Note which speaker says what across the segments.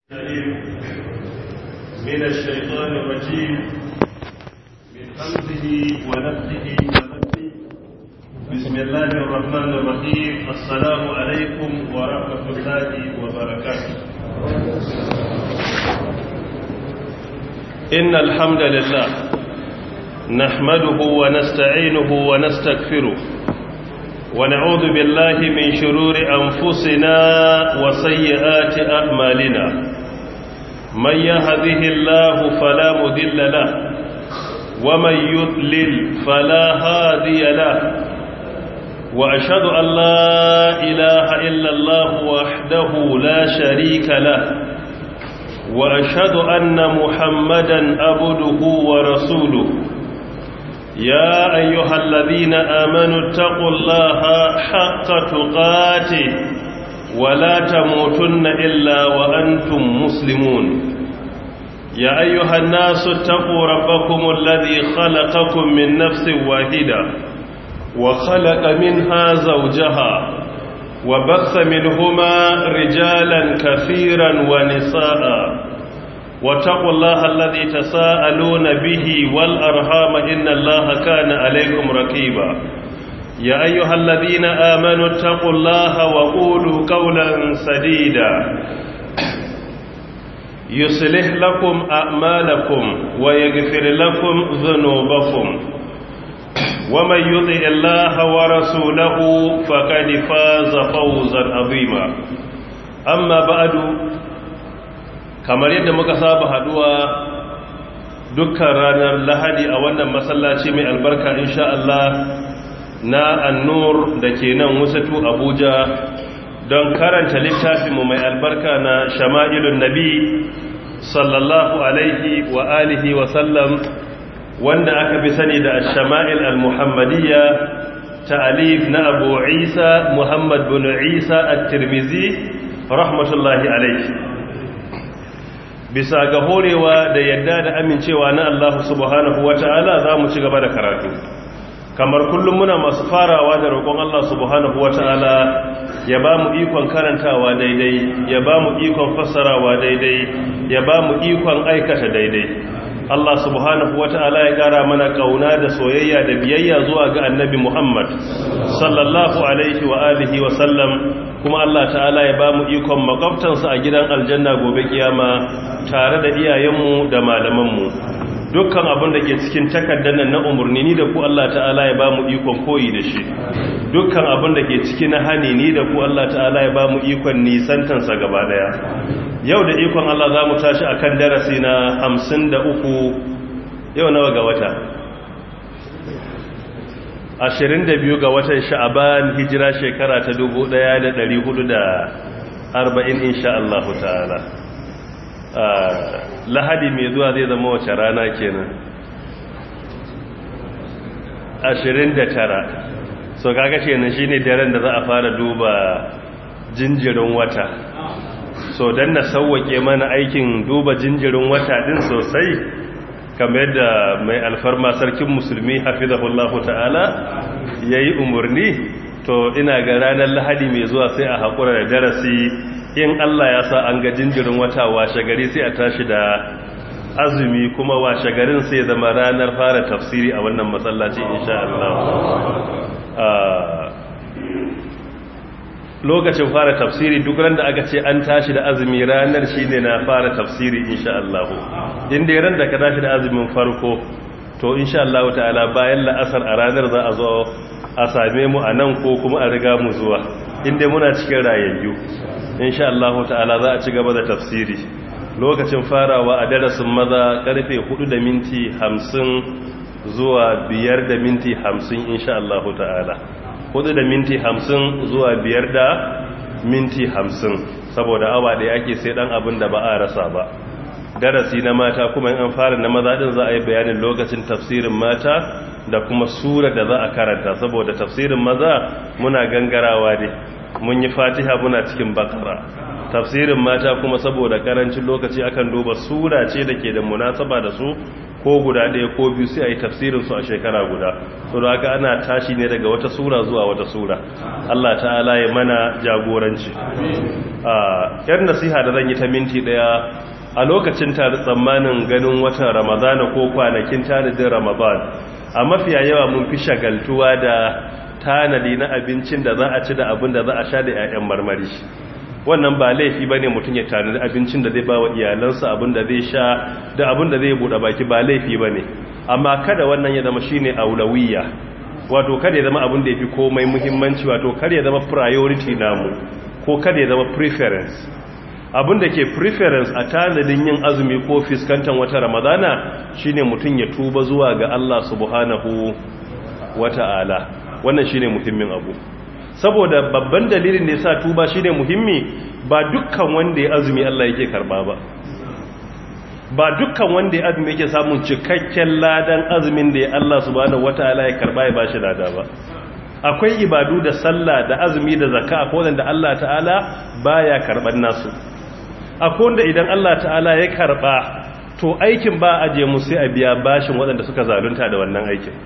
Speaker 1: من الشيطان الرجيم من حمده ونفسه ونفسه بسم الله الرحمن الرحيم السلام عليكم ورحمة الله وبركاته إن الحمد لله نحمده ونستعينه ونستغفره ونعوذ بالله من شرور أنفسنا وسيئات أعمالنا من يهده الله فلا مذل له ومن يضلل فلا هادي له وأشهد أن لا إله إلا الله وحده لا شريك له وأشهد أن محمدا أبده ورسوله يا أيها الذين آمنوا اتقوا الله حق تقاته ولا تموتن إلا وأنتم مسلمون يا أيها الناس اتقوا ربكم الذي خلقكم من نفس واحدة وخلق منها زوجها وبث منهما رجالا كثيرا ونساء واتقوا الله الذي تساءلون به والأرحام إن الله كان عليكم رقيبا يا أيها الذين آمنوا اتقوا الله وقولوا قولا سديدا يصلح لكم أعمالكم ويغفر لكم ذنوبكم ومن يطع الله ورسوله فقد فاز فوزا عظيما أما بعد kamar yadda muka saba haduwa dukkan ranar lahadi a wannan masallaci mai albarka insha Allah na annur da ke nan wasatu abuja don karanta littafinmu mai albarka na shama'ilun nabi sallallahu alaihi wa alihi wa sallam wanda aka fi sani da shama'il al-muhammadiyya ta'alif na abu isa muhammad bin isa at-tirmizi rahmatullahi alaihi bisa ga horewa da yadda da amincewa na Allah subhanahu wata'ala za mu ci gaba da karatu kamar kullum muna masu farawa da roƙon Allah subhanahu wata'ala ya ba mu ikon karantawa daidai ya ba mu ikon fassarawa daidai ya ba mu ikon aikata daidai Allah subhanahu wata'ala ya ƙara mana ƙauna da soyayya da biyayya zuwa ga annabi Muhammad sallallahu alaihi wa alihi wa sallam kuma Allah ta'ala ya ba mu ikon makwabtansa a gidan aljanna gobe kiyama tare da iyayenmu da malamanmu dukkan abin da ke cikin takardar nan na umarni ni da ku Allah ta'ala ya ba mu ikon koyi da shi dukkan abin da ke ciki na hani ni da ku Allah ta'ala ya ba mu ikon nisantansa gaba daya yau da ikon Allah za mu tashi akan darasi na hamsin da uku yau nawa ga wata ashirin da biyu ga watan sha'aban hijira shekara ta dubu ɗaya da ɗari hudu da arba'in insha Allah ta'ala lahadi mai zuwa zai zama wace rana kenan ashirin da tara so kaga kenan shine daren da za a fara duba jinjirin wata so don na sauwake mana aikin duba jinjirin wata din sosai kamar yadda mai alfarma sarkin musulmi hafizahullahu ta'ala ya yi umarni to ina ga ranar lahadi mai zuwa sai a haƙura da darasi in Allah ya sa an ga jinjirin wata washe gari sai a tashi da azumi kuma washe garin sai zama ranar fara tafsiri a wannan matsalaci insha Allah lokacin fara tafsiri duk ran da aka ce an tashi da azumi ranar shine na fara tafsiri insha Allah inda ran da ka tashi da azumin farko to insha Allah ta'ala bayan la'asar a ranar za a zo a same mu a nan ko kuma a riga mu zuwa inda muna cikin rayayyu insha Allah ta'ala za a ci gaba da tafsiri lokacin farawa a darasin maza karfe 4 da minti 50 zuwa 5 da minti 50 insha Allah ta'ala 4 da minti 50 zuwa 5 da minti 50 saboda awa da ake sai dan abin da ba a rasa ba darasi na mata kuma in an fara na maza din za a yi bayanin lokacin tafsirin mata da kuma sura da za a karanta saboda tafsirin maza muna gangarawa ne mun yi fatiha muna cikin bakara tafsirin mata kuma saboda karancin lokaci akan duba sura ce da ke da munasaba da su ko guda ɗaya ko biyu sai a yi tafsirinsu a shekara guda so da haka ana tashi ne daga wata sura zuwa wata sura Allah ta'ala ya mana jagoranci yar nasiha da zan yi ta minti ɗaya a lokacin tare tsammanin ganin watan ramadana ko kwanakin tanadin ramadan a mafiya yawa mun fi shagaltuwa da tanadi na abincin da za a ci da abin da za a sha da 'ya'yan marmari wannan ba laifi ba ne mutum ya tanadi abincin da zai ba wa iyalansa abin da zai sha da abin da zai buɗe baki ba laifi ba ne amma kada wannan ya zama shine aulawiyya wato kada ya zama abin da ya fi komai muhimmanci wato kada ya zama priority namu ko kada ya zama preference abin da ke preference a tanadin yin azumi ko fiskantar wata ramadana shine mutum ya tuba zuwa ga Allah subhanahu wata'ala wannan shine muhimmin abu saboda babban dalilin da yasa tuba shine muhimmi ba dukkan wanda ya azumi Allah yake karba ba ba dukkan wanda ya azumi yake samun cikakken ladan azumin da ya Allah subhanahu wataala ya karba ya bashi lada ba akwai ibadu da sallah da azumi da zakka akwai wanda Allah ta'ala baya karban nasu akwai wanda idan Allah ta'ala ya karba to aikin ba aje mu sai a biya bashin waɗanda suka zalunta da wannan aikin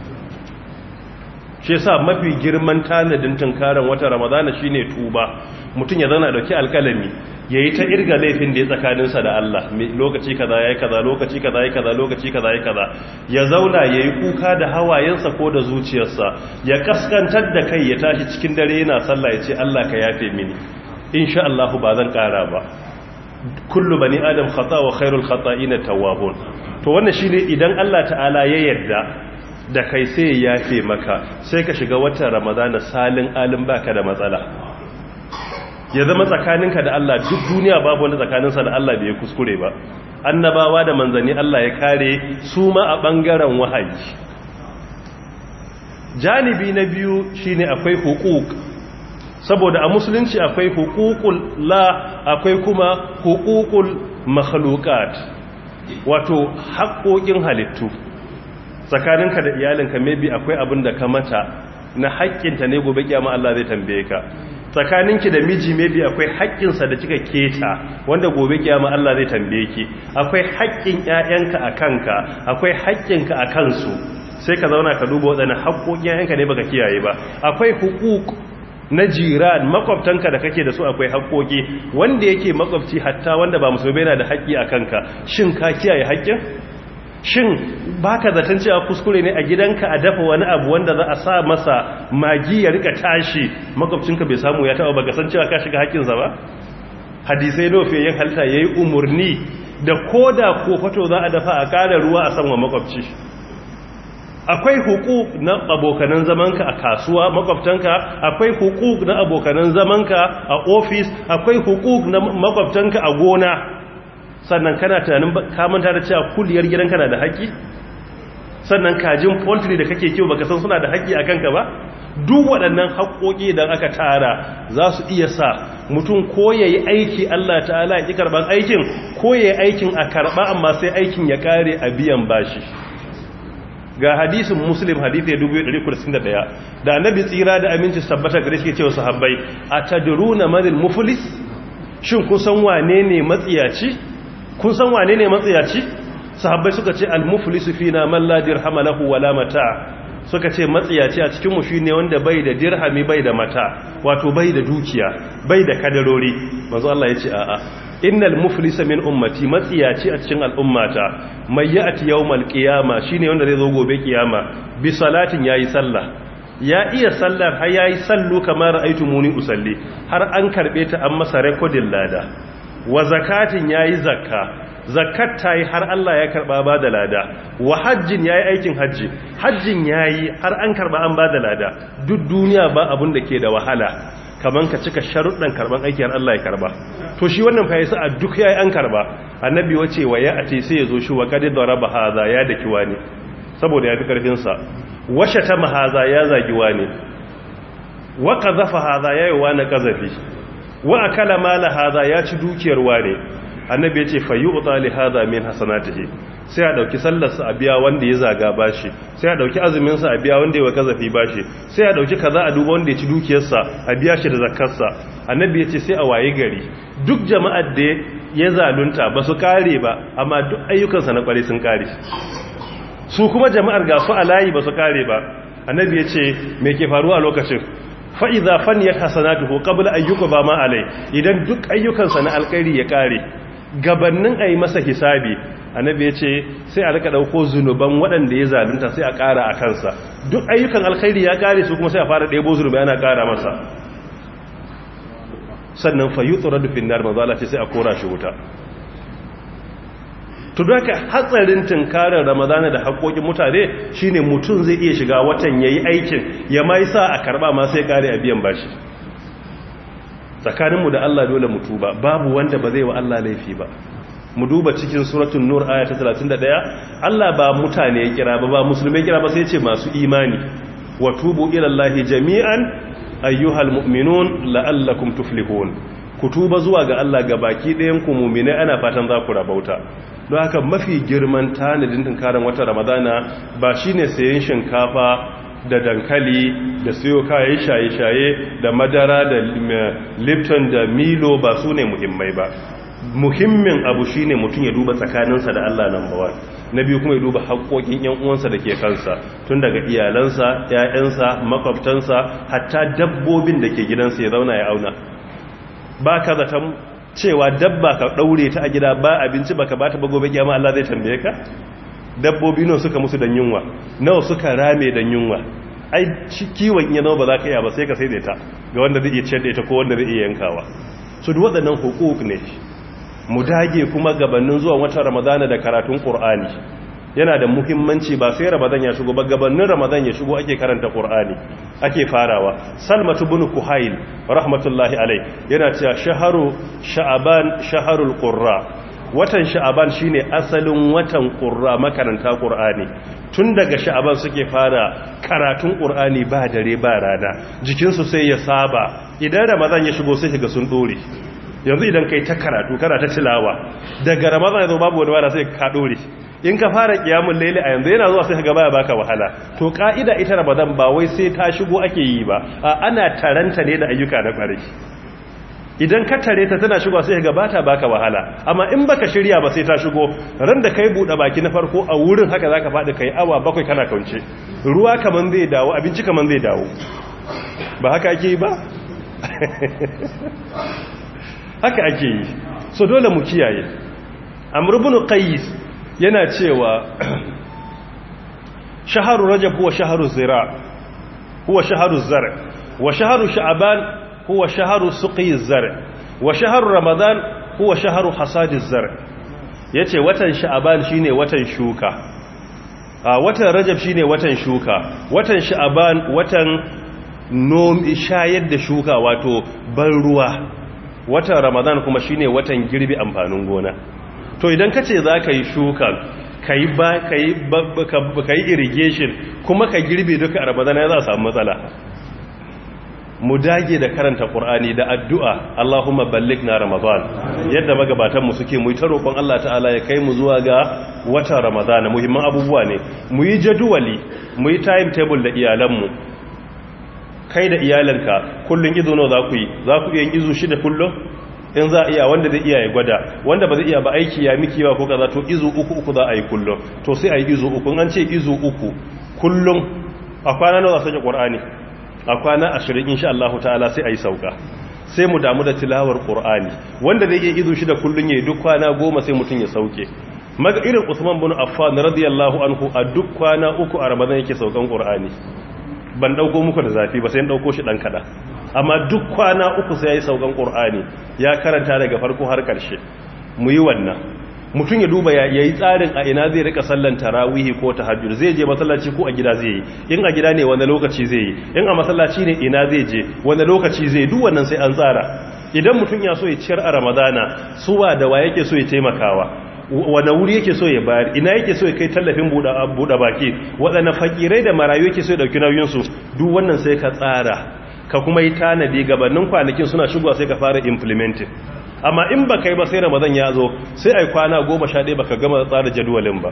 Speaker 1: shi yasa mafi girman tanadin tunkaran wata ramadana shine tuba mutum ya zana dauki alkalami yayi ta irga laifin da ya tsakaninsa da Allah lokaci kaza yayi kaza lokaci kaza yayi kaza lokaci kaza yayi kaza ya zauna yayi kuka da hawayensa ko da zuciyarsa ya kaskantar da kai ya tashi cikin dare yana sallah ya ce Allah ka yafe mini insha Allah ba zan kara ba kullu bani adam khata wa khairul khata'ina tawwabun to wannan shine idan Allah ta'ala ya yarda da kai sai ya yafe maka sai ka shiga watan ramadana salin alin baka da matsala ya zama tsakaninka da Allah duk duniya babu wanda tsakaninsa da Allah bai kuskure ba annabawa da manzanni Allah ya kare su ma a bangaren wahayi janibi na biyu shine akwai hukuk saboda a musulunci akwai hukukul la akwai kuma hukukul makhluqat wato haƙoƙin halittu tsakaninka da iyalinka maybe akwai abin da ka mata na haƙƙinta ne gobe kiyama Allah zai tambaye ka tsakaninki da miji maybe akwai haƙƙinsa da kika keta wanda gobe kiyama Allah zai tambaye ki akwai haƙƙin ƴaƴanka a kanka akwai haƙƙinka a kansu sai ka zauna ka duba waɗannan haƙƙoƙin ƴaƴanka ne baka kiyaye ba akwai hukuk na jiran makwabtanka da kake da su akwai haƙƙoƙi wanda yake makwabci hatta wanda ba musulmi yana da haƙƙi a kanka shin ka kiyaye haƙƙin shin baka zaton cewa kuskure ne a gidanka a dafa wani abu wanda za a sa masa magi ya rika tashi makwabcinka bai samu ya taba baka san cewa ka shiga haƙƙinsa ba hadisai nofe yin halta yayi umurni da koda ko fato za a dafa a ƙara ruwa a sanwa makwabci akwai hukuk na abokanan zamanka a kasuwa makwabtanka akwai hukuk na abokanan zamanka a ofis akwai hukuk na makwabtanka a gona sannan kana tunanin kamanta da cewa kuliyar gidanka na da haƙƙi sannan kajin poultry da kake kiwo baka san suna da haƙƙi a kanka ba duk waɗannan haƙƙoƙi idan aka tara za su iya sa mutum ko ya yi aiki Allah ta'ala ya ƙi karɓar aikin ko ya yi aikin a karɓa amma sai aikin ya ƙare a biyan bashi ga hadisin muslim hadithai 1361 da annabi tsira da aminci tabbata gare shi cewa sahabbai atadruna manil muflis shin kun san wane ne matsiyaci kun san wane ne matsiyaci sahabbai suka ce al muflisu fina man la dirhama lahu wala mata suka ce matsiyaci a cikin mu shine wanda bai da dirhami bai da mata wato bai da dukiya bai da kadarori manzo Allah ya ce a'a innal muflisa min ummati matsiyaci a cikin al'ummata mai ya'ti yawmal qiyama shine wanda zai zo gobe kiyama bi salatin yayi sallah ya iya sallar har yayi sallu kamar ra'aytumuni usalli har an karbe ta an masa recording lada wa zakatin yayi zakka zakat tayi har Allah ya karba ba da lada wa hajjin yayi aikin hajji hajjin yayi har an karba an ba da lada duk duniya ba abun da ke da wahala kaman ka cika sharuɗan karban aiki har Allah ya karba to shi wannan fa yasa a duk yayi an karba annabi wace wa ya ate sai yazo shi wa qad daraba hadha ya daki wani saboda ya fi karfin sa washa ta mahaza ya zagi wani wa qazafa hadha yayi wani qazafi wa akala mala hadha ya ci dukiyar wani annabi yace fa yu'ta li hadha min hasanatihi sai a dauki sallarsa a biya wanda ya zaga bashi sai a dauki azumin sa a biya wanda ya kazafi bashi sai a dauki kaza a duba wanda ya ci dukiyarsa a biya shi da zakarsa annabi yace sai a waye gari duk jama'ar da ya zalunta ba su kare ba amma duk ayyukansa na kware sun kare su kuma jama'ar ga su a layi ba su kare ba annabi ya ce me ke faruwa a lokacin fa'iza faniyar hasanatuhu qabla ayyuka ba ma alai idan duk ayyukansa na alkhairi ya kare gabannin a yi masa hisabi annabi ya ce sai a rika ɗauko zunuban waɗanda ya zalunta sai a ƙara a kansa duk ayyukan alkhairi ya kare su kuma sai a fara ɗebo zunubai ana ƙara masa sannan fa yutsura dufin nar manzala ce sai a kora shi wuta to daga hatsarin tunkarar ramadana da haƙoƙin mutane shine mutum zai iya shiga watan yayi aikin ya mai sa a karba ma sai kare a biyan bashi tsakaninmu da Allah dole mu tuba babu wanda ba zai wa Allah laifi ba mu duba cikin suratul nur aya ta 31 Allah ba mutane ya kira ba ba musulmai kira ba sai ce masu imani wa tubu ila Allah jami'an ayyuhal mu'minun la'allakum tuflihun ku tuba zuwa ga Allah ga baki ɗayan ku mu'minai ana fatan za ku rabauta don haka mafi girman tanadin tunkarin wata ramadana ba shine sayen shinkafa da dankali da siyo kayan shaye-shaye da madara da lipton da milo ba su ne muhimmai ba muhimmin abu shine mutum ya duba tsakaninsa da Allah number one na biyu kuma ya duba haƙoƙin yan uwansa da ke kansa tun daga iyalansa ƴaƴansa makwabtansa hatta dabbobin da ke gidansa ya zauna ya auna ba ka zaton cewa dabba ka ɗaure ta a gida ba abinci baka ba ta ba gobe kiyama Allah zai tambaye ka dabbobi nawa suka musu dan yunwa nawa suka rame dan yunwa ai kiwon iya nawa ba za ka iya ba sai ka sai da ta ga wanda zai iya ciyar da ita ko wanda zai iya yankawa su duk waɗannan hukuk ne mu dage kuma gabanin zuwa watan ramadana da karatun qur'ani yana da muhimmanci ba sai ramadan ya shigo ba gabanin ramadan ya shigo ake karanta qur'ani ake farawa salmatu bin kuhail rahmatullahi alai yana cewa shaharu sha'aban shaharul qurra watan sha'aban shine asalin watan qurra makaranta qur'ani tun daga sha'aban suke fara karatun qur'ani ba dare ba rana jikinsu sai ya saba idan ramadan ya shigo sai ga sun dore yanzu idan kai ta karatu kana ta tilawa daga ramadan yazo babu wani wala sai ka dore in ka fara kiyamul layli a yanzu yana zuwa sai ka baya baka wahala to ka'ida ita ramadan ba wai sai ta shigo ake yi ba a ana taranta ne da ayyuka na kwarai idan ka tare ta tana shigo sai ga bata baka wahala amma in baka shirya ba sai ta shigo ran da kai bude baki na farko a wurin haka zaka fadi kai awa bakwai kana kaunce ruwa kaman zai dawo abinci kaman zai dawo ba haka ake yi ba haka ake yi so dole mu kiyaye amr ibn qais yana cewa shaharu rajab huwa shaharu zira huwa shaharu zar wa shaharu sha'ban huwa shaharu suqi zar wa shaharu ramadan huwa shaharu hasadi zar yace watan sha'ban shine watan shuka a watan rajab shine watan shuka watan sha'ban watan nom shayar da shuka wato ban ruwa watan ramadan kuma shine watan girbi amfanin gona to idan kace zaka yi shuka kai ba kai kai irrigation kuma ka girbe duka a ramadan ya za a samu matsala mu dage da karanta qur'ani da addu'a Allahumma ballighna ramadan yadda magabatan mu suke mu yi ta roƙon Allah ta'ala ya kai mu zuwa ga watan ramadan muhimman abubuwa ne mu yi jadwali mu yi timetable da iyalanmu kai da iyalanka kullun izo nawa za ku yi za ku iya yin izo shida kullum in za a iya wanda zai iya ya gwada wanda ba zai iya ba aiki ya miki ba ko kaza to izo uku uku za a yi kullum to sai a yi izo uku an ce izo uku kullum a kwana nawa za su qur'ani a kwana ashirin insha Allah ta'ala sai a yi sauka sai mu damu da tilawar qur'ani wanda zai iya izo shida kullum yayi duk kwana goma sai mutum ya sauke maga irin Usman bin Affan radiyallahu anhu a duk kwana uku a Ramadan yake saukan qur'ani ban dauko muku da zafi ba sai dauko shi dan kada amma duk kwana uku sai yayi saukan qur'ani ya karanta daga farko har karshe mu yi wannan mutum ya duba ya yi tsarin a ina zai rika sallan tarawihi ko tahajjud zai je masallaci ko a gida zai yi in a gida ne wanda lokaci zai yi in a masallaci ne ina zai je wanda lokaci zai duk wannan sai an tsara idan mutum ya so ya ciyar a ramadana suwa da wa yake so ya taimakawa wane wuri yake so ya bayar ina yake so ya kai tallafin buɗe baki waɗanne fakirai da marayu yake so ya ɗauki nauyinsu duk wannan sai ka tsara ka kuma yi tanadi gabanin kwanakin suna shigowa sai ka fara implementing amma in ba kai ba sai ramadan ya zo sai ai kwana goma sha ɗaya ba ka gama tsara jadawalin ba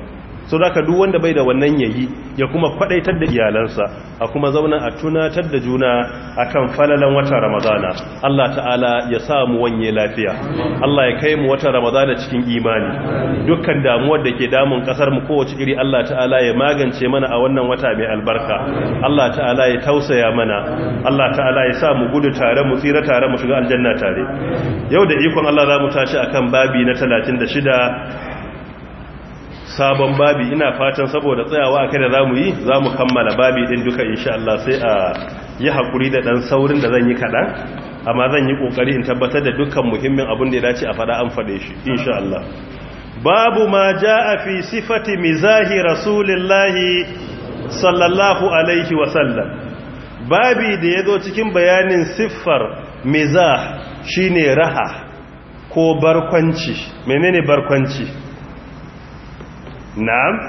Speaker 1: so da duk wanda bai da wannan yayi ya kuma kwadaitar da iyalansa a kuma zauna a tunatar da juna akan falalan watan ramadana Allah ta'ala ya sa mu wanye lafiya Allah ya kai mu watan ramadana cikin imani dukkan damuwar da ke damun kasar mu kowace iri Allah ta'ala ya magance mana a wannan wata mai albarka Allah ta'ala ya tausaya mana Allah ta'ala ya sa mu gudu tare mu tsira tare mu shiga aljanna tare yau da ikon Allah za mu tashi akan babi na 36 sabon babi ina fatan saboda tsayawa kai da zamu yi zamu kammala babi din duka insha Allah sai a yi hakuri da dan saurin da zan yi kadan amma zan yi kokari in tabbatar da dukkan muhimmin abin da ya dace a fada an fade shi insha Allah babu ma jaa fi sifati mizahi rasulillahi sallallahu alaihi wa sallam babi da yazo cikin bayanin siffar mizah shine raha ko barkwanci menene barkwanci na'am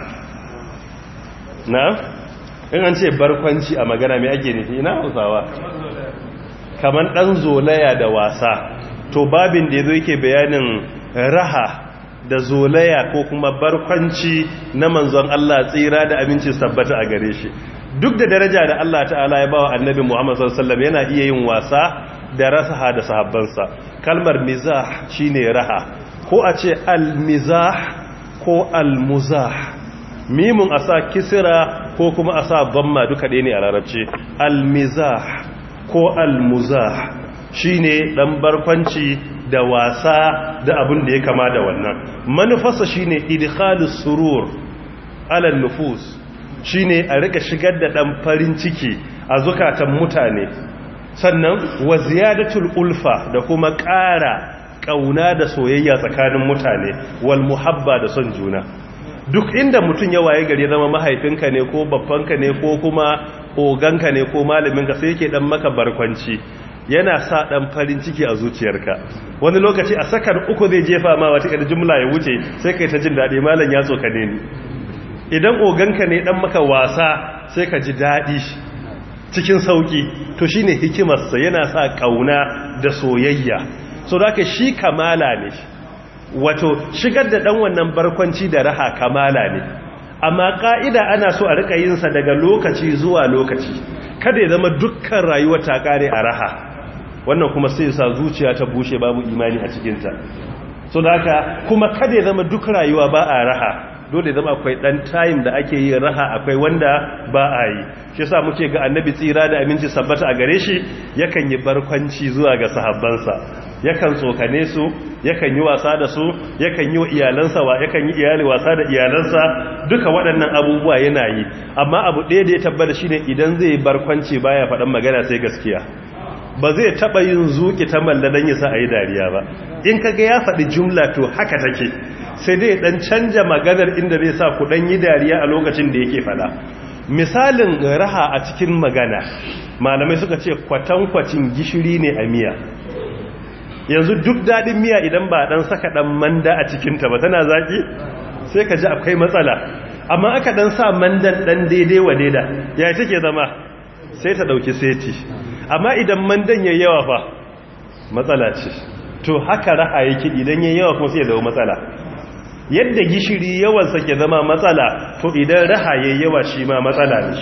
Speaker 1: na'am in an ce barkwanci a magana mai ake nufi ina hausawa kamar dan zolaya da wasa to babin da yazo yake bayanin raha da zolaya ko kuma barkwanci na manzon Allah tsira da aminci sabbata a gare shi duk da daraja da Allah ta'ala ya bawa annabi Muhammad sallallahu alaihi wasallam yana iya yin wasa da rasaha da sahabbansa kalmar mizah shine raha ko a ce al-mizah ko al-muzah mimun a sa kisira ko kuma a sa zamma duka ɗaya ne a larabci al-mizah ko al-muzah shine dan barkwanci da wasa da abin da ya kama da wannan manufarsa shine idkhalus surur ala nufus shine a rika shigar da dan farin ciki a zukatan mutane sannan wa ziyadatul ulfa da kuma ƙara kauna da soyayya tsakanin mutane wal muhabba da son juna duk inda mutum ya waye gari zama mahaifinka ne ko babbanka ne ko kuma oganka ne ko malaminka sai yake dan maka barkwanci yana sa dan farin ciki a zuciyarka wani lokaci a sakar uku zai jefa ma wata kada jumla ya wuce sai kai ta jin daɗi malam ya tsokane ni idan oganka ne dan maka wasa sai ka ji daɗi cikin sauki to shine hikimarsa yana sa kauna da soyayya so da shi kamala ne wato shigar da dan wannan barkwanci da raha kamala ne amma ka'ida ana so a rika yin sa daga lokaci zuwa lokaci kada ya zama dukkan rayuwa ta kare a raha wannan kuma sai sa zuciya ta bushe babu imani a cikin ta so da haka kuma kada ya zama duk rayuwa ba a raha dole zama akwai dan time da ake yin raha akwai wanda ba a yi shi yasa muke ga annabi tsira da aminci sabbata a gare shi yakan yi barkwanci zuwa ga sahabbansa yakan tsokane su yakan yi wasa da su yakan yi wa iyalansa wa yakan yi iyali wasa da iyalansa duka waɗannan abubuwa yana yi amma abu ɗaya da ya tabbata shine idan zai barkwanci baya faɗan magana sai gaskiya ba zai taɓa yin zuƙi ta malla don yasa a yi dariya ba in kaga ya faɗi jumla to haka take sai dai ɗan canja maganar inda zai sa ku ɗan yi dariya a lokacin da yake faɗa misalin raha a cikin magana malamai suka ce kwatankwacin gishiri ne a miya yanzu duk daɗin miya idan ba ɗan saka ɗan manda a cikinta ba tana zaƙi sai ka ji akwai matsala amma aka ɗan sa mandan ɗan daidai wa daida ya take zama sai ta ɗauki seti amma idan mandan ya yawa fa matsala ce to haka raha yake idan ya yawa kuma sai ya zama matsala yadda gishiri yawansa ke zama matsala to idan raha ya yawa shi ma matsala ne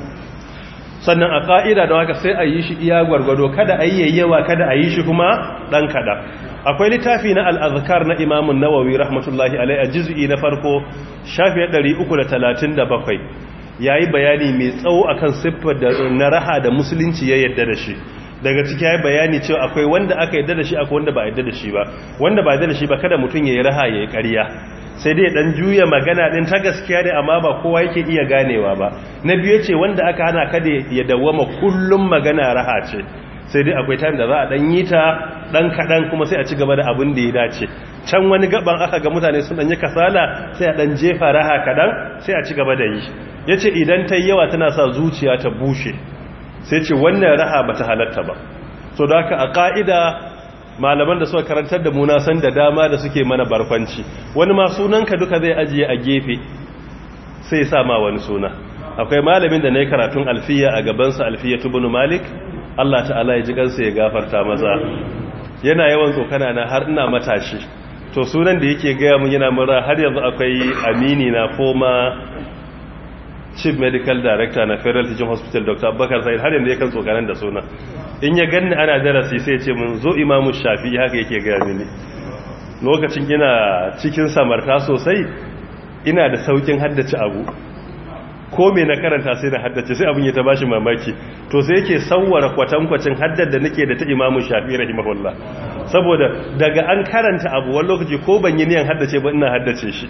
Speaker 1: sannan a ƙa'ida da haka sai a yi shi iya gwargwado kada a yi yawa kada a yi shi kuma ɗan kada akwai littafi na al'azkar na imamun nawawi rahmatullahi alai a jizu'i na farko shafi 337 ya yi bayani mai tsawo akan siffar da na raha da musulunci ya yadda da shi daga ciki ya yi bayani cewa akwai wanda aka yadda da shi akwai wanda ba yadda da shi ba wanda ba yadda da shi ba kada mutum ya yi raha ya yi ƙarya sai dai dan juya magana din ta gaskiya ne amma ba kowa yake iya ganewa ba na biyu ce wanda aka hana kada ya dawwama kullum magana raha ce sai dai akwai time da za a dan yi ta dan kadan kuma sai a ci gaba da abin da ya dace can wani gaban aka ga mutane sun dan yi kasala sai a dan jefa raha kadan sai a ci gaba da yi yace idan ta yawa tana sa zuciya ta bushe sai ce wannan raha bata halatta ba so da haka a ka'ida malaman da suka karantar da muna san da dama da suke mana barkwanci wani ma sunanka duka zai ajiye a gefe sai sa ma wani suna akwai malamin da na yi karatun alfiya a gabansa alfiya tubunu malik Allah ta'ala ya ji kansa ya gafarta maza yana yawan tsokana na har ina matashi to sunan da yake gaya mun yana mura har yanzu akwai amini na former chief medical director na federal teaching hospital dr abubakar sa'id har yanzu yakan tsokanan da sunan in ya ganni ana darasi sai ce mun zo imamu shafi haka yake gaya mini lokacin ina cikin samarta sosai ina da saukin haddace abu ko me na karanta sai na haddace sai abin ya ta bashi mamaki to sai yake sauwara kwatankwacin haddar da nake da ta imamu shafi rahimahullah saboda daga an karanta abu wani lokaci ko ban yi niyan haddace ba ina haddace shi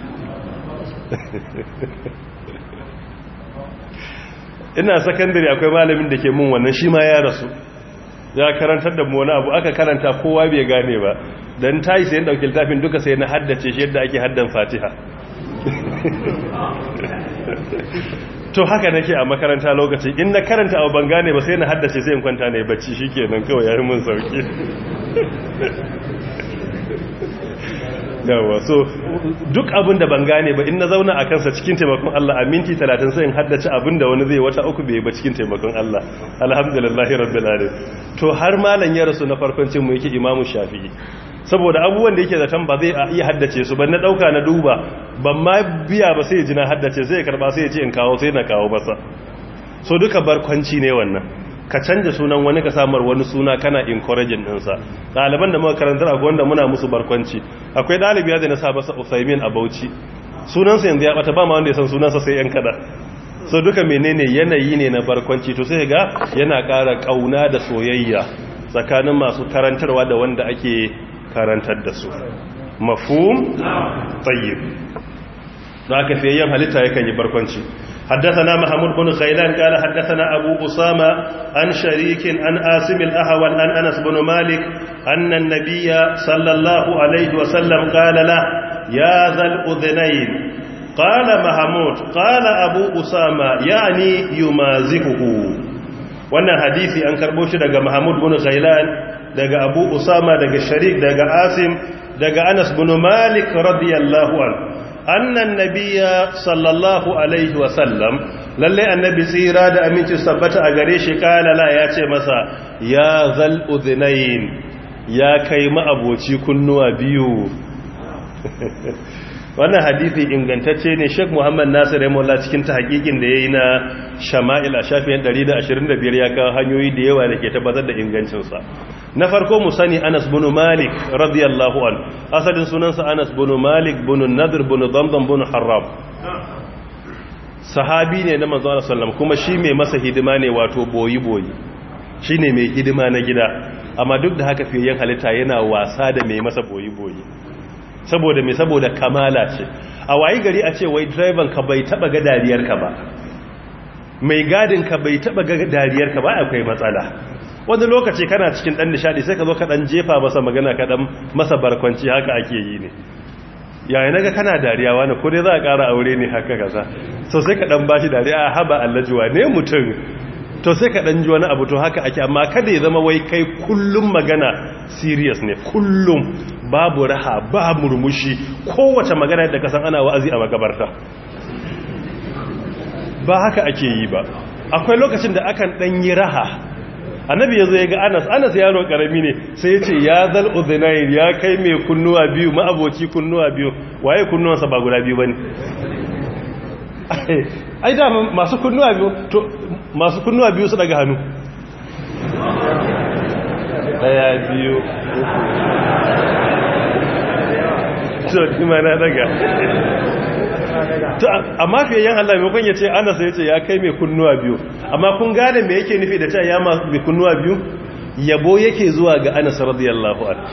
Speaker 1: ina sakandare akwai malamin da ke mun wannan shi ma ya rasu ya karantar da mu wani abu aka karanta kowa bai gane ba dan tayi sai dauki littafin duka sai na haddace shi yadda ake haddan Fatiha to haka nake a makaranta lokaci in na karanta abu ban gane ba sai na haddace sai in kwanta ne bacci shikenan kawai yayin mun sauki yawa so duk abin da ban gane ba in na zauna a kansa cikin taimakon Allah a minti 30 sai in haddace abin da wani zai wata uku bai ba cikin taimakon Allah alhamdulillahi rabbil alamin to har malan ya rasu na farkon cin mu yake imamu shafi'i saboda abubuwan da yake zaton ba zai iya haddace su ban na dauka na duba ban ma biya ba sai ya ji na haddace sai ya karba sai ya ce in kawo sai na kawo masa so duka barkwanci ne wannan ka canja sunan wani ka samar wani suna kana encouraging ɗinsa ɗaliban da muka karantar a wanda muna musu barkwanci akwai ɗalibi da na sa masa usaimin a bauchi sunansa yanzu ya bata ba ma wanda ya san sunansa sai yan kada so duka menene yanayi ne na barkwanci to sai ga yana ƙara ƙauna da soyayya tsakanin masu karantarwa da wanda ake karantar da su mafhum tayyib da aka fiye yan halitta yakan yi barkwanci حدثنا محمود بن خيلان قال حدثنا أبو أسامة عن شريك عن آسم الأهول عن أنس بن مالك أن النبي صلى الله عليه وسلم قال له يا ذا الأذنين قال محمود قال أبو أسامة يعني يمازحه wannan hadisi an karbo shi daga Mahmud bin Ghailan daga Abu Usama daga Sharik daga Asim daga Anas bin Malik radiyallahu anhu annan nabiya sallallahu alaihi wasallam lalle annabi tsira da aminci sabbata a gare shi kalala ya ce masa ya zal udhnayn ya kai ma'aboci kunnuwa biyu wannan hadisi ingantacce ne Sheikh Muhammad Nasir Rahimahullah cikin tahqiqin da yayi na Shama'il a shafin 125 ya kawo hanyoyi da yawa da ke tabbatar da ingancin sa na farko mu sani Anas bin Malik radiyallahu an asalin sunansa Anas bin Malik bin Nadr bin Damdam bin Harram sahabi ne na manzo Allah sallam kuma shi mai masa hidima ne wato boyi boyi shine mai hidima na gida amma duk da haka fiye halitta yana wasa da mai masa boyi boyi saboda mai saboda kamala ce a wayi gari a ce wai driver ka bai taba ga dariyar ka ba mai gadin ka bai taba ga dariyar ka ba akwai matsala wani lokaci kana cikin dan nishadi sai ka zo ka dan jefa masa magana ka dan masa barkwanci haka ake yi ne yayi naga kana dariya wani ko dai za a ƙara aure ne haka kaza so sai ka dan bashi dariya haba allajuwa ne mutum to sai ka dan ji wani abu to haka ake amma kada ya zama wai kai kullum magana serious ne kullum babu raha ba murmushi kowace magana da kasan ana wa'azi a makabarta ba haka ake yi ba akwai lokacin da akan dan yi raha annabi yazo ya ga Anas Anas yaro karami ne sai ya ce ya zal udhnayn ya kai mai kunnuwa biyu ma'aboci kunnuwa biyu waye kunnuwansa ba guda biyu bane ai da masu kunnuwa biyu to masu kunnuwa biyu su daga hannu daya biyu uku to na daga to amma fiye yan Allah maimakon ya ce ana sai ya ce ya kai mai kunnuwa biyu amma kun gane me yake nufi da ta ya mai kunnuwa biyu yabo yake zuwa ga Anas radiyallahu anhu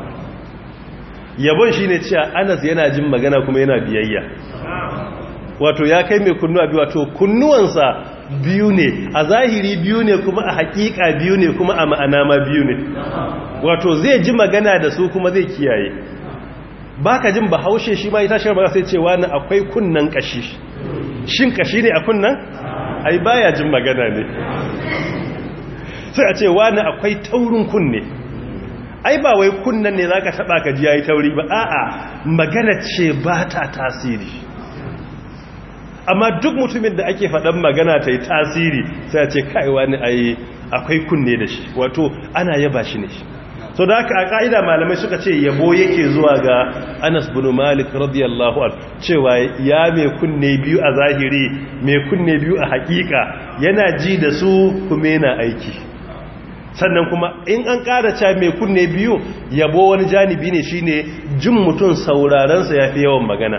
Speaker 1: yabon shine cewa Anas yana jin magana kuma yana biyayya wato ya kai mai kunnuwa biyu wato kunnuwansa biyu ne a zahiri biyu ne kuma a hakika biyu ne kuma a ma'ana ma biyu ne wato zai ji magana da su kuma zai kiyaye baka jin bahaushe shi ma ita shi ba sai cewa na akwai kunnan kashi shin kashi ne a kunnan ai baya jin magana ne sai a ce wani akwai taurin kunne ai ba wai kunnan ne zaka taba ka ji yayi tauri ba a'a magana ce ba ta tasiri amma duk mutumin da ake faɗan magana ta yi tasiri sai a ce kai wani ai akwai kunne da shi wato ana yaba shi ne so da haka a ka'ida malamai suka ce yabo yake zuwa ga Anas bin Malik radiyallahu anhu cewa ya mai kunne biyu a zahiri mai kunne biyu a hakika yana ji da su kuma yana aiki sannan kuma in an ƙara ca mai kunne biyu yabo wani janibi ne shine jin mutum saurarensa ya fi yawan magana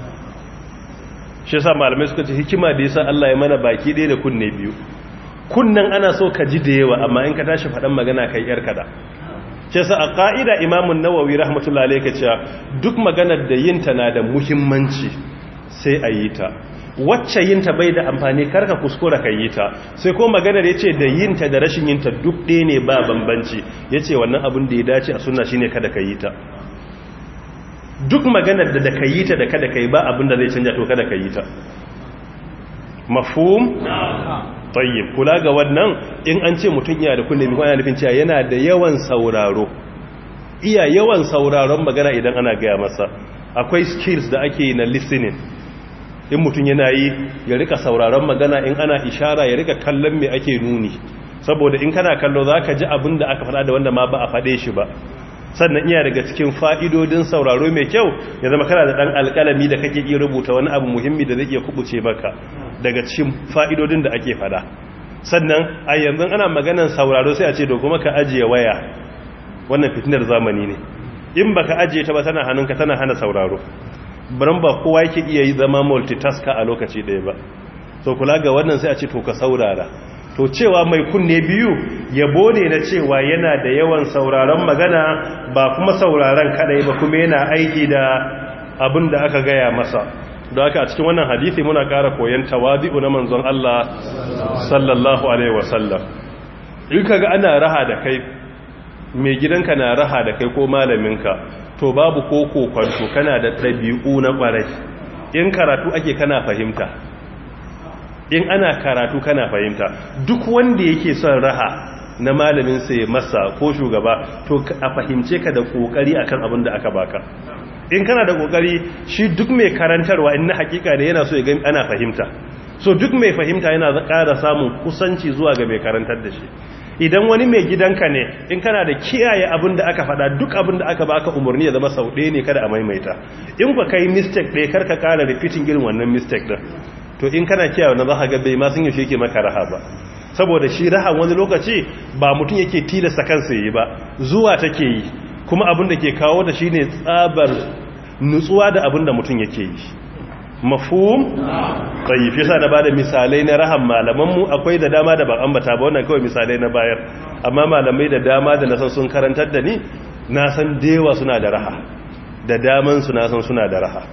Speaker 1: shi sa malamai suka ce hikima da yasa Allah ya mana baki ɗaya da kunne biyu kunnan ana so ka ji da yawa amma in ka tashi faɗan magana kai yar kada shi sa a ƙa'ida imamun nawawi rahmatullahi alaihi cewa duk maganar da yinta na da muhimmanci sai a yi ta wacce yinta bai da amfani karka kuskura ka yi ta sai ko maganar ya ce da yinta da rashin yinta duk ɗaya ne ba bambanci ya ce wannan abin da ya dace a suna shine kada ka yi ta duk maganar da da ka yi ta da kada ka yi ba abin da zai canja to kada ka yi ta mafhum tayyib kula ga wannan in an ce mutum yana da kunne mai yana nufin cewa yana da yawan sauraro iya yawan sauraron magana idan ana gaya masa akwai skills da ake na listening in mutum yana yi ya rika sauraron magana in ana ishara ya rika kallon me ake nuni saboda in kana kallo za ka ji abin da aka faɗa da wanda ma ba a faɗe shi ba sannan iya daga cikin fa'idodin sauraro mai kyau ya zama kana da ɗan alƙalami da kake iya rubuta wani abu muhimmi da zai iya kubuce maka daga cikin fa'idodin da ake faɗa sannan a yanzu ana maganan sauraro sai a ce da kuma ka ajiye waya wannan fitinar zamani ne in baka ajiye ta ba tana hannunka tana hana sauraro baran ba kowa yake iya yi zama multitasker a lokaci ɗaya ba so kula ga wannan sai a ce to ka saurara to cewa mai kunne biyu yabo ne na cewa yana da yawan sauraron magana ba kuma sauraron kadai ba kuma yana aiki da abin da aka gaya masa da aka a cikin wannan hadisi muna ƙara koyon tawazi'u na manzon Allah sallallahu alaihi wasallam in kaga ana raha da kai mai gidanka na raha da kai ko malaminka to babu ko kokwanto kana da ɗabi'u na ƙwarai in karatu ake kana fahimta in ana karatu kana fahimta duk wanda yake son raha na malamin sai masa ko shugaba to a fahimce ka da kokari akan abin da aka baka in kana da kokari shi duk mai karantarwa in na hakika ne yana so ya gani ana fahimta so duk mai fahimta yana ƙara samun kusanci zuwa ga mai karantar da shi idan wani mai gidanka ne in kana da kiyaye abin da aka faɗa duk abin da aka baka umarni ya zama sau ɗaya ne kada a maimaita in ka kai mistake ɗaya karka ƙara repeating irin wannan mistake ɗin to in kana kiyaye wannan za ga bai ma sun yaushe yake maka raha ba saboda shi raha wani lokaci ba mutum yake tilasta kansa yi ba zuwa take yi kuma abin da ke kawo da shine tsabar nutsuwa da abin da mutum yake yi mafhum tayyib yasa na bada misalai na rahan malaman mu akwai da dama da ban ambata ba wannan kawai misalai na bayar amma malamai da dama da na san sun karantar da ni na san dewa suna da raha da daman su na san suna da raha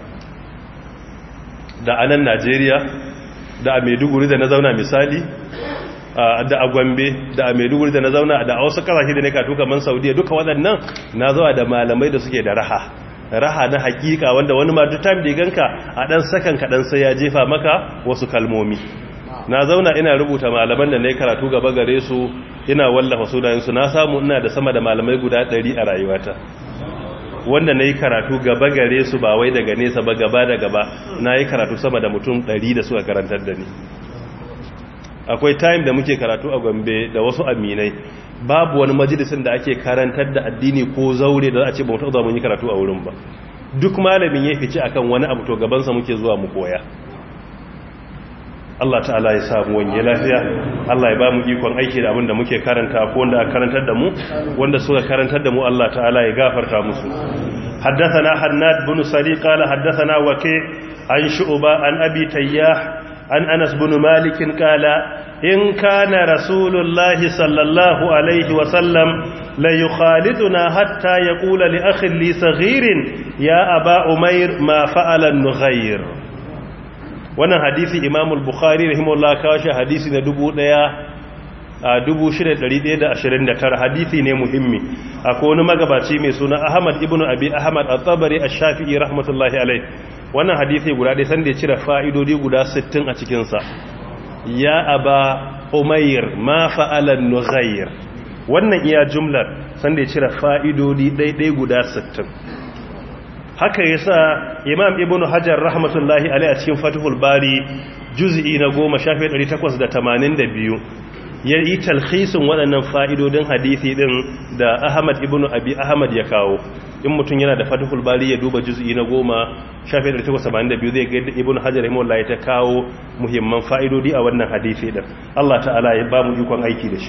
Speaker 1: da anan Najeriya da a Maiduguri da na zauna misali da a Gombe da a Maiduguri da na zauna da a wasu kasashe da ne katu kaman Saudiya duka waɗannan na zawa da malamai da suke da raha raha na hakika wanda wani ma duk time da ganka a dan sakan kadan sai ya jefa maka wasu kalmomi na zauna ina rubuta malaman da nayi karatu gaba gare su ina wallafa sunayen su na samu ina da sama da malamai guda 100 a rayuwata wanda nayi karatu gaba gare su ba wai daga nesa ba gaba da gaba nayi karatu sama da mutum 100 da suka karantar da ni akwai time da muke karatu a Gombe da wasu aminai babu wani majalisin da ake karantar da addini ko zaure da za a ce ba mu taɓa mun yi karatu a wurin ba duk malamin ya fice akan wani abu to gabansa muke zuwa mu koya Allah ta'ala ya samu wanye lafiya Allah ya ba mu ikon aiki da abin da muke karanta ko wanda aka karantar da mu wanda suka karantar da mu Allah ta'ala ya gafarta musu حدثنا حناد بن سري قال حدثنا وكيع عن شعبة عن أبي تياح عن أنس بن مالك قال إن كان رسول الله صلى الله عليه وسلم ليخالطنا حتى يقول لأخ لي صغير يا أبا أمير ما فعل النغير wannan hadisi imam al-bukhari rahimahullah kawo shi hadisi na 1629 hadisi ne muhimmi akwai wani magabaci mai suna ahmad ibn abi ahmad at-tabari ash-shafi'i rahmatullahi alayh wannan hadisi guda dai sanda ya cire fa'idodi guda 60 a cikin sa ya aba umayr ma fa'ala nughayr wannan iya jumlar sanda ya cire fa'idodi daidai guda 60 haka yasa imam ibn hajar rahmatullahi alaihi a cikin fatihul bari juz'i na 10 shafi 882 ya yi talhisin waɗannan fa'idodin hadithi ɗin da ahmad ibn abi ahmad ya kawo in mutum yana da fatihul bari ya duba juz'i na goma shafi da takwas saba'in da biyu zai ga ibn hajar rahimahullah ya ta kawo muhimman fa'idodi a wannan hadithi ɗin allah ta'ala ya ba mu ikon aiki da shi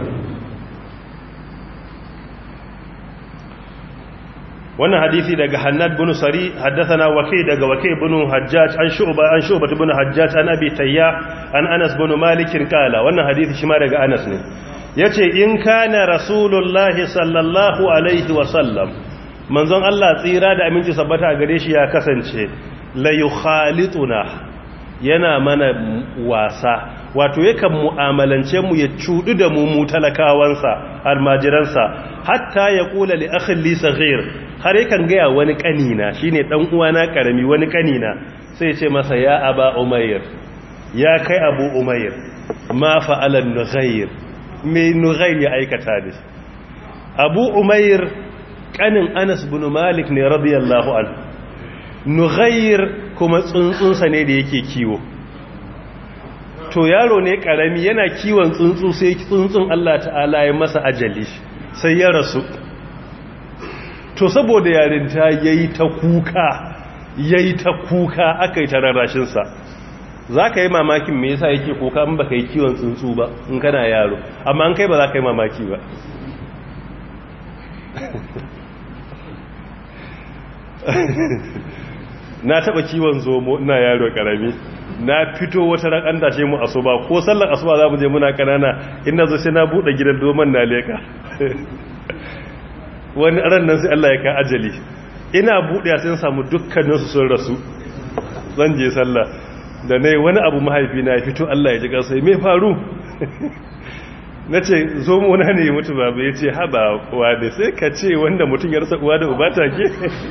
Speaker 1: wannan hadisi daga Hannad bin Sari haddathana Waki daga Waki bin Hajjaj an Shu'ba an Shu'ba bin Hajjaj an Abi Tayya an Anas bin Malik kala wannan hadisi shi ma daga Anas ne yace in kana Rasulullah sallallahu alaihi wa sallam manzon Allah tsira da aminci sabbata a gare shi ya kasance la yukhalituna yana mana wasa wato yakan mu'amalance mu ya cudu da mu mu talakawansa almajiransa hatta ya kula li akhin li saghir har yakan gaya wani kanina shine dan uwana karami wani kanina sai ya ce masa ya aba umayr ya kai abu umayr ma fa'ala nughayr me nughayr ya aikata da abu umayr kanin anas bin malik ne radiyallahu anhu nughayr kuma tsuntsunsa ne da yake kiwo to yaro ne karami yana kiwon tsuntsu sai tsuntsun Allah ta'ala ya masa ajali sai ya rasu to saboda yarinta yayi ta kuka yayi ta kuka akai ta rarashin sa zaka yi mamakin me yasa yake kuka in baka yi kiwon tsuntsu ba in kana yaro amma an kai ba za ka yi mamaki ba na taba kiwon zomo ina yaro karami na fito wata ran an dashe mu asuba ko sallar asuba za mu je muna kanana ina zo sai na bude gidan doman na leka wani ran nan sai Allah ya ka ajali ina bude sai samu dukkanin su sun rasu zan je sallah da nayi wani abu mahaifi na fito Allah ya ji kansa me faru nace zo mu na ne mutu babu yace haba wa da sai ka ce wanda mutun ya rasa uwa da uba take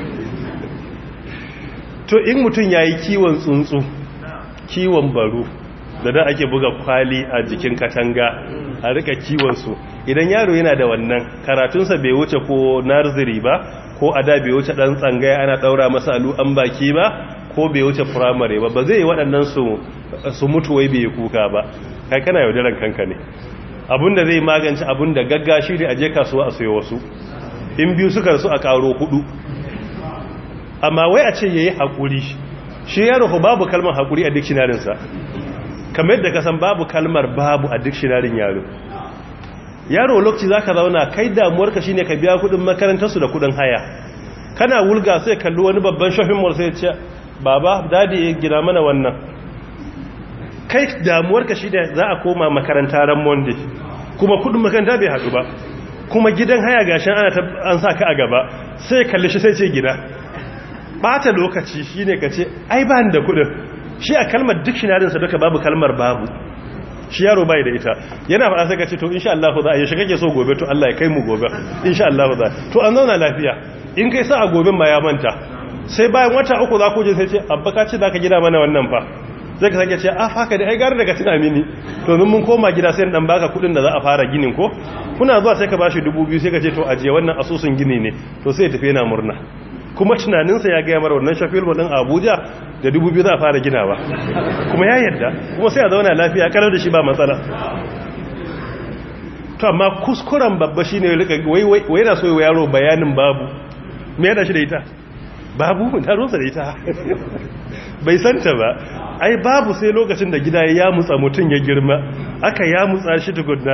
Speaker 1: to in mutun yayi kiwon tsuntsu kiwon baro da da ake buga kwali a jikin katanga a rika kiwonsu idan yaro yana da wannan karatunsa bai wuce ko narziri ba ko a da bai wuce dan tsangaya ana daura masa alu an baki ba ko bai wuce firamare ba ba zai yi waɗannan su mutu wai bai kuka ba kai kana yaudaran kanka ne abinda zai magance abinda gaggashi da aje kasuwa a sayo wasu in biyu suka su a karo hudu amma wai a ce yayi hakuri shi yaro ko babu kalmar hakuri a dictionarinsa kamar yadda kasan babu kalmar babu a dictionarin yaro yaro lokaci zaka zauna kai damuwarka shine ka biya kudin makarantarsu da kudin haya kana wulga sai kalli wani babban shopping mall sai ya ce baba dadi ya gina mana wannan kai damuwarka shine za a koma makaranta ran monday kuma kudin makaranta bai hadu ba kuma gidan haya gashin ana an sa ka a gaba sai kalli shi sai ce gida bata lokaci shine ka ce ai ba da kudin shi a kalmar dictionary sa duka babu kalmar babu shi yaro bai da ita yana faɗa sai ka ce to insha Allah za a yi shi kake so gobe to Allah ya kai mu gobe insha Allah za to an zauna lafiya in kai sa a goben ma ya manta sai bayan wata uku za ku je sai ce abba ka ce zaka gida mana wannan fa sai ka sake ce a haka da ai gare daga tuna mini to mun koma gida sai dan baka kudin da za a fara ginin ko kuna zuwa sai ka bashi 2000 sai ka ce to ajiye wannan asusun gini ne to sai ya tafi yana murna kuma tunaninsa ya gaya mara wannan shafil ɗin abuja da dubu biyu za a fara ginawa kuma ya yadda kuma sai a zauna lafiya kalar da shi ba matsala to amma kuskuren babba shi ne wai na so yi yaro bayanin babu me yana shi da ita babu ta rosa da ita bai santa ba ai babu sai lokacin da gida ya mutsa mutum ya girma aka ya mutsa shi tukunna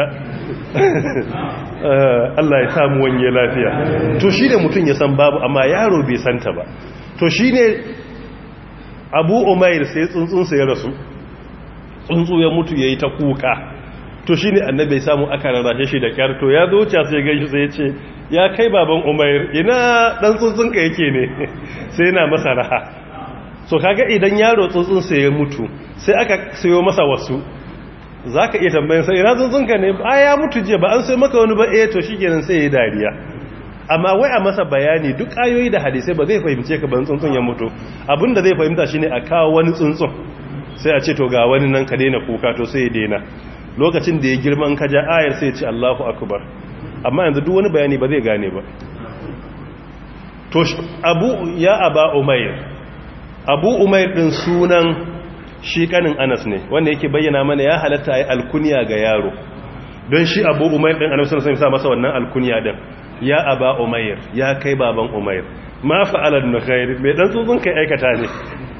Speaker 1: Allah ya samu wanye lafiya to shi ne mutum ya san babu amma yaro bai santa ba to shi ne abu umair sai tsuntsunsa ya rasu tsuntsu ya mutu ya yi ta kuka to shi ne annabi ya samu aka rarrashe shi da kyar to ya zo wuce sai gaishe sai ya ce ya kai baban umair ina dan tsuntsunka yake ne sai yana masa raha so kaga idan yaro tsuntsunsa ya mutu sai aka sayo masa wasu za ka iya tambayin sai ina tsuntsunka ne ba ya mutu jiya ba an sai maka wani ba eh to shi kenan sai ya yi dariya amma wai a masa bayani duk ayoyi da hadisai ba zai fahimce ka ban tsuntsun ya mutu abinda zai fahimta shine a kawo wani tsuntsun sai a ce to ga wani nan ka daina kuka to sai ya daina lokacin da ya girma in ka ja ayar sai ya ce Allahu akbar amma yanzu duk wani bayani ba zai gane ba to abu ya aba umayr abu umayr din sunan shi kanin anas ne wanda yake bayyana mana ya halatta a yi alkuniya ga yaro don shi abu umair din annabi sallallahu alaihi wasallam sa masa wannan alkunya din ya aba umair ya kai baban umair ma fa'ala nukhair mai dan tsutsun kai aikata ne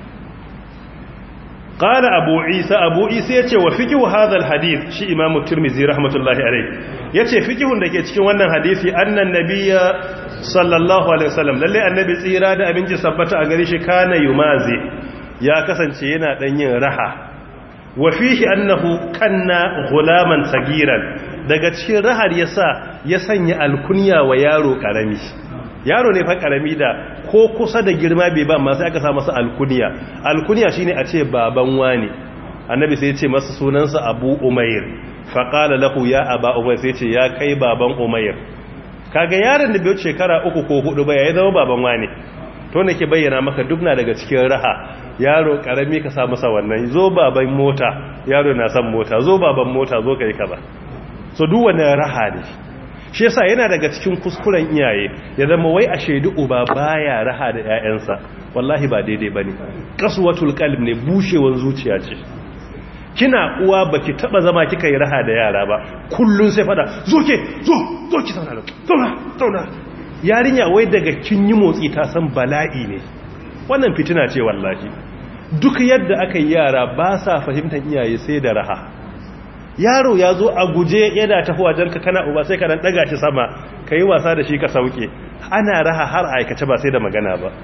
Speaker 1: qala abu isa abu isa yace wa fiqhu hadha alhadith shi imam tirmidhi rahmatullahi alayhi yace fiqhun dake cikin wannan hadisi annan nabiyya sallallahu alaihi wasallam lalle annabi tsira da abinci sabbata a gare shi kana yumazi ya kasance yana dan yin raha wa fihi annahu kanna gulaman sagiran daga cikin rahar yasa ya sanya alkunya wa yaro karami yaro ne fa karami da ko kusa da girma bai ba amma sai aka sa masa alkunya alkunya shine a ce baban wani annabi sai ya ce masa sunansa abu umair fa qala lahu ya aba umair sai ya ce ya kai baban umair kaga yaron da bai wuce shekara uku ko hudu ba yayi zama baban wani to ne ke bayyana maka duk na daga cikin raha yaro karami ka sa masa wannan zo baban mota yaro na san mota zo baban mota zo kai kaza so duk wannan raha ne shi yasa yana daga cikin kuskuren iyaye ya zama wai a shaidu uba baya raha da ƴaƴansa wallahi ba daidai bane qaswatul qalb ne bushewan zuciya ce kina uwa baki taba zama kika yi raha da yara ba kullun sai fada zo ke zo zo ki zauna zauna zauna yarinya wai daga kin yi motsi ta san bala'i ne wannan fitina ce wallahi duk yadda aka yi yara ba sa fahimtar iyaye sai da raha yaro ya zo a guje yana tafi wajen ka kana uba sai ka dan daga shi sama ka yi wasa da shi ka sauke ana raha har aikace ba sai da magana ba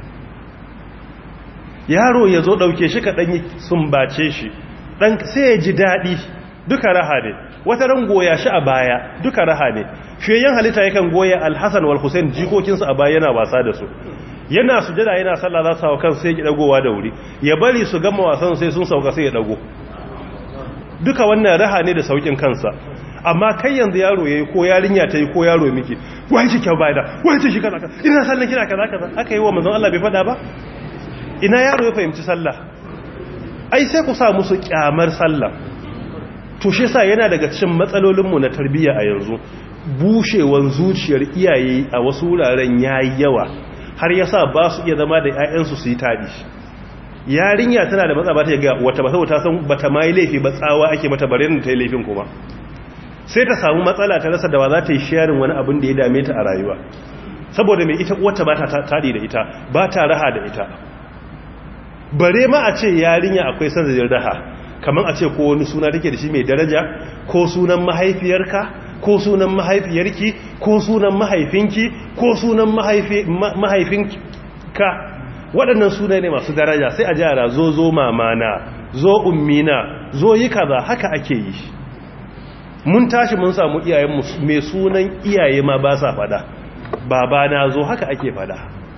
Speaker 1: yaro ya zo ɗauke shi ka ɗanyi sumbace shi ɗan sai ya ji daɗi duka raha ne wata ran goya shi a baya duka raha ne fiyayen halitta yakan goya alhassan wal hussein jikokinsu a baya yana wasa da su yana sujada yana sallah za su hawa kan sai ya dagowa da wuri ya bari su gama wasan sai sun sauka sai ya dago duka wannan raha ne da saukin kansa amma kai yanzu yaro yayi ko yarinya ta yi ko yaro miki wai shi kyau bai da wai shi kaza kaza ina sallan kina kaza kaza aka yi wa manzon Allah bai fada ba ina yaro ya fahimci sallah ai sai ku sa musu kyamar sallah to shi yasa yana daga cikin matsalolin mu na tarbiyya a yanzu bushewan zuciyar iyaye a wasu wuraren yayi yawa har yasa ba su iya zama da ƴaƴansu su yi tadi yarinya tana da matsa ba ta ga wata ba ta san bata ma yi laifi ba tsawa ake mata bare ta yi laifin kuma sai ta samu matsala ta rasa da wa za ta yi sharing wani abin da ya dame ta a rayuwa saboda mai ita uwarta ba ta tadi da ita ba ta raha da ita bare ma a ce yarinya akwai sanadin raha kamar a ce ko wani suna take da shi mai daraja ko sunan mahaifiyarka ko sunan mahaifiyarki ko sunan mahaifinki ko sunan mahaifinka waɗannan suna ne masu daraja sai a jara zo zo mamana zo ummina zo yi kaza haka ake yi mun tashi mun samu iyayen mai sunan iyaye ma ba sa fada baba na zo haka ake fada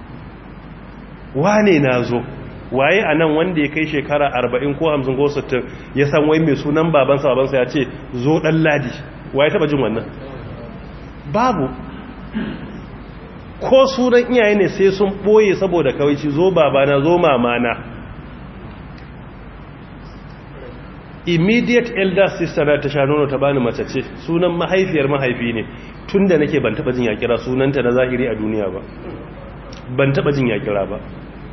Speaker 1: wane na zo waye a nan wanda ya kai shekara 40 ko 50 ko 60 ya san wai mai sunan babansa babansa ya ce zo ɗan ladi waye taba jin wannan babu ko sunan iyaye ne sai sun ɓoye saboda kawai ci zo babana zo mamana immediate elder sister na ta sha nono ta bani mace ce sunan mahaifiyar mahaifi ne tun da nake ban taba jin ya kira sunanta na zahiri a duniya ba ban taba jin ya kira ba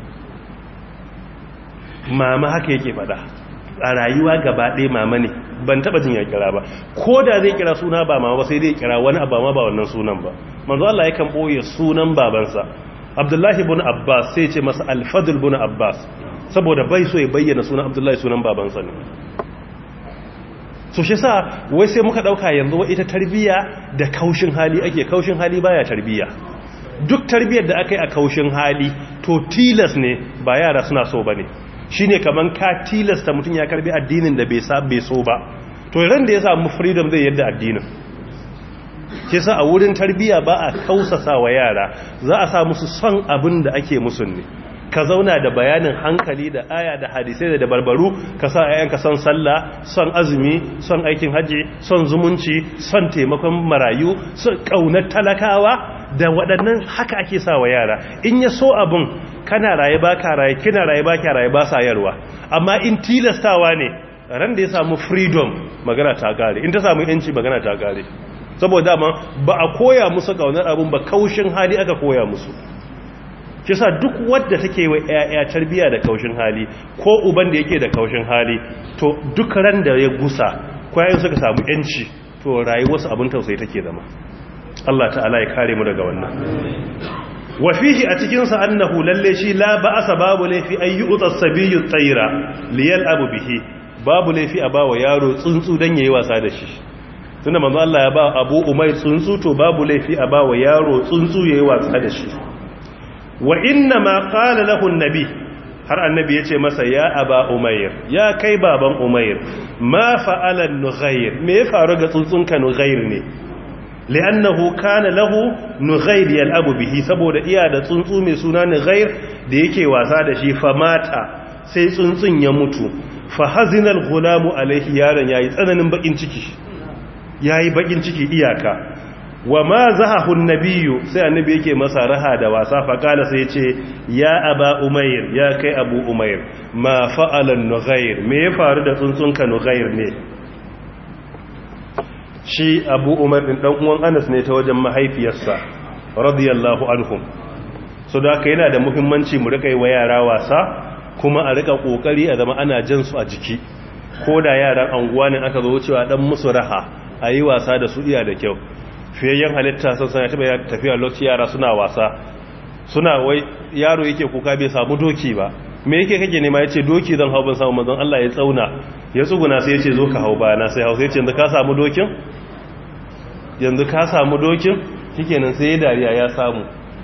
Speaker 1: mama haka yake fada a rayuwa gaba ɗaya mama ne ban taba jin ya kira ba ko da zai kira suna ba mama ba sai zai kira wani abu ma ba wannan sunan ba manzo Allah yakan boye sunan babansa Abdullahi ibn Abbas sai ce masa Al-Fadl ibn Abbas saboda bai so ya bayyana sunan Abdullahi sunan babansa ne so shi sa wai sai muka dauka yanzu wa ita tarbiya da kaushin hali ake kaushin hali baya tarbiya duk tarbiyar da aka yi a kaushin hali to tilas ne ba yara suna so bane shine kaman ka tilasta mutum ya karbi addinin da bai bai so ba to ran da ya samu freedom zai yadda addinin ke sa a wurin tarbiya ba a kausasa wa yara za a sa musu son abin da ake musu ne ka zauna da bayanin hankali da aya da hadisai da dabarbaru ka sa ayyanka son sallah son azumi son aikin haji son zumunci son taimakon marayu son kaunar talakawa da waɗannan haka ake sa wa yara in ya so abin kana raye ba ka raye kina raye ba ka raye ba sa yarwa amma in tilastawa ne ran da ya samu freedom magana ta gare in ta samu yanci magana ta gare saboda ma ba a koya musu kaunar abin ba kaushin hali aka koya musu kisa duk wadda take wa ƴaƴa tarbiya da kaushin hali ko uban da yake da kaushin hali to duk ran da ya gusa kwayan suka samu yanci to rayuwarsu abin tausayi take zama Allah ta'ala ya kare mu daga wannan wa fihi a cikin sa annahu lalle shi la ba'asa babu laifi ayyu utasabiyyu tayra liyal abu bihi babu laifi a bawa yaro tsuntsu dan yayi wasa da shi tunda manzo Allah ya ba Abu Umayr tsuntsu to babu laifi a bawa yaro tsuntsu yayi wasa da shi wa inna ma qala lahu an-nabi har annabi ya ce masa ya aba umair ya kai baban umair ma fa'ala nughayr me ya faru ga tsuntsunka nughayr ne li'annahu kana lahu nughayr yal'abu bihi saboda iya da tsuntsu mai suna nughayr da yake wasa da shi fa mata sai tsuntsun ya mutu fa hazina al-ghulamu alayhi yaron yayi tsananin bakin ciki yayi bakin ciki iyaka wa ma zahahu nabiyyu sai annabi yake masa raha da wasa fa kala sai yace ya aba umayr ya kai abu umayr ma fa'ala nughayr me ya faru da tsuntsunka nughayr ne shi abu umar din dan uwan anas ne ta wajen mahaifiyarsa radiyallahu anhum so da haka yana da muhimmanci mu rika yi wa yara wasa kuma a rika kokari a zama ana jan su a jiki ko da yaran anguwa ne aka zo wucewa dan musu raha a yi wasa da su iya da kyau fiyayyen halitta sun sana taɓa tafiya lokaci yara suna wasa suna wai yaro yake kuka bai samu doki ba me yake kake nema yace doki zan hau ban samu manzon Allah ya tsauna ya tsuguna sai yace zo ka hau bayana sai hau sai yace yanzu ka samu dokin yanzu ka samu dokin shikenan sai ya dariya ya samu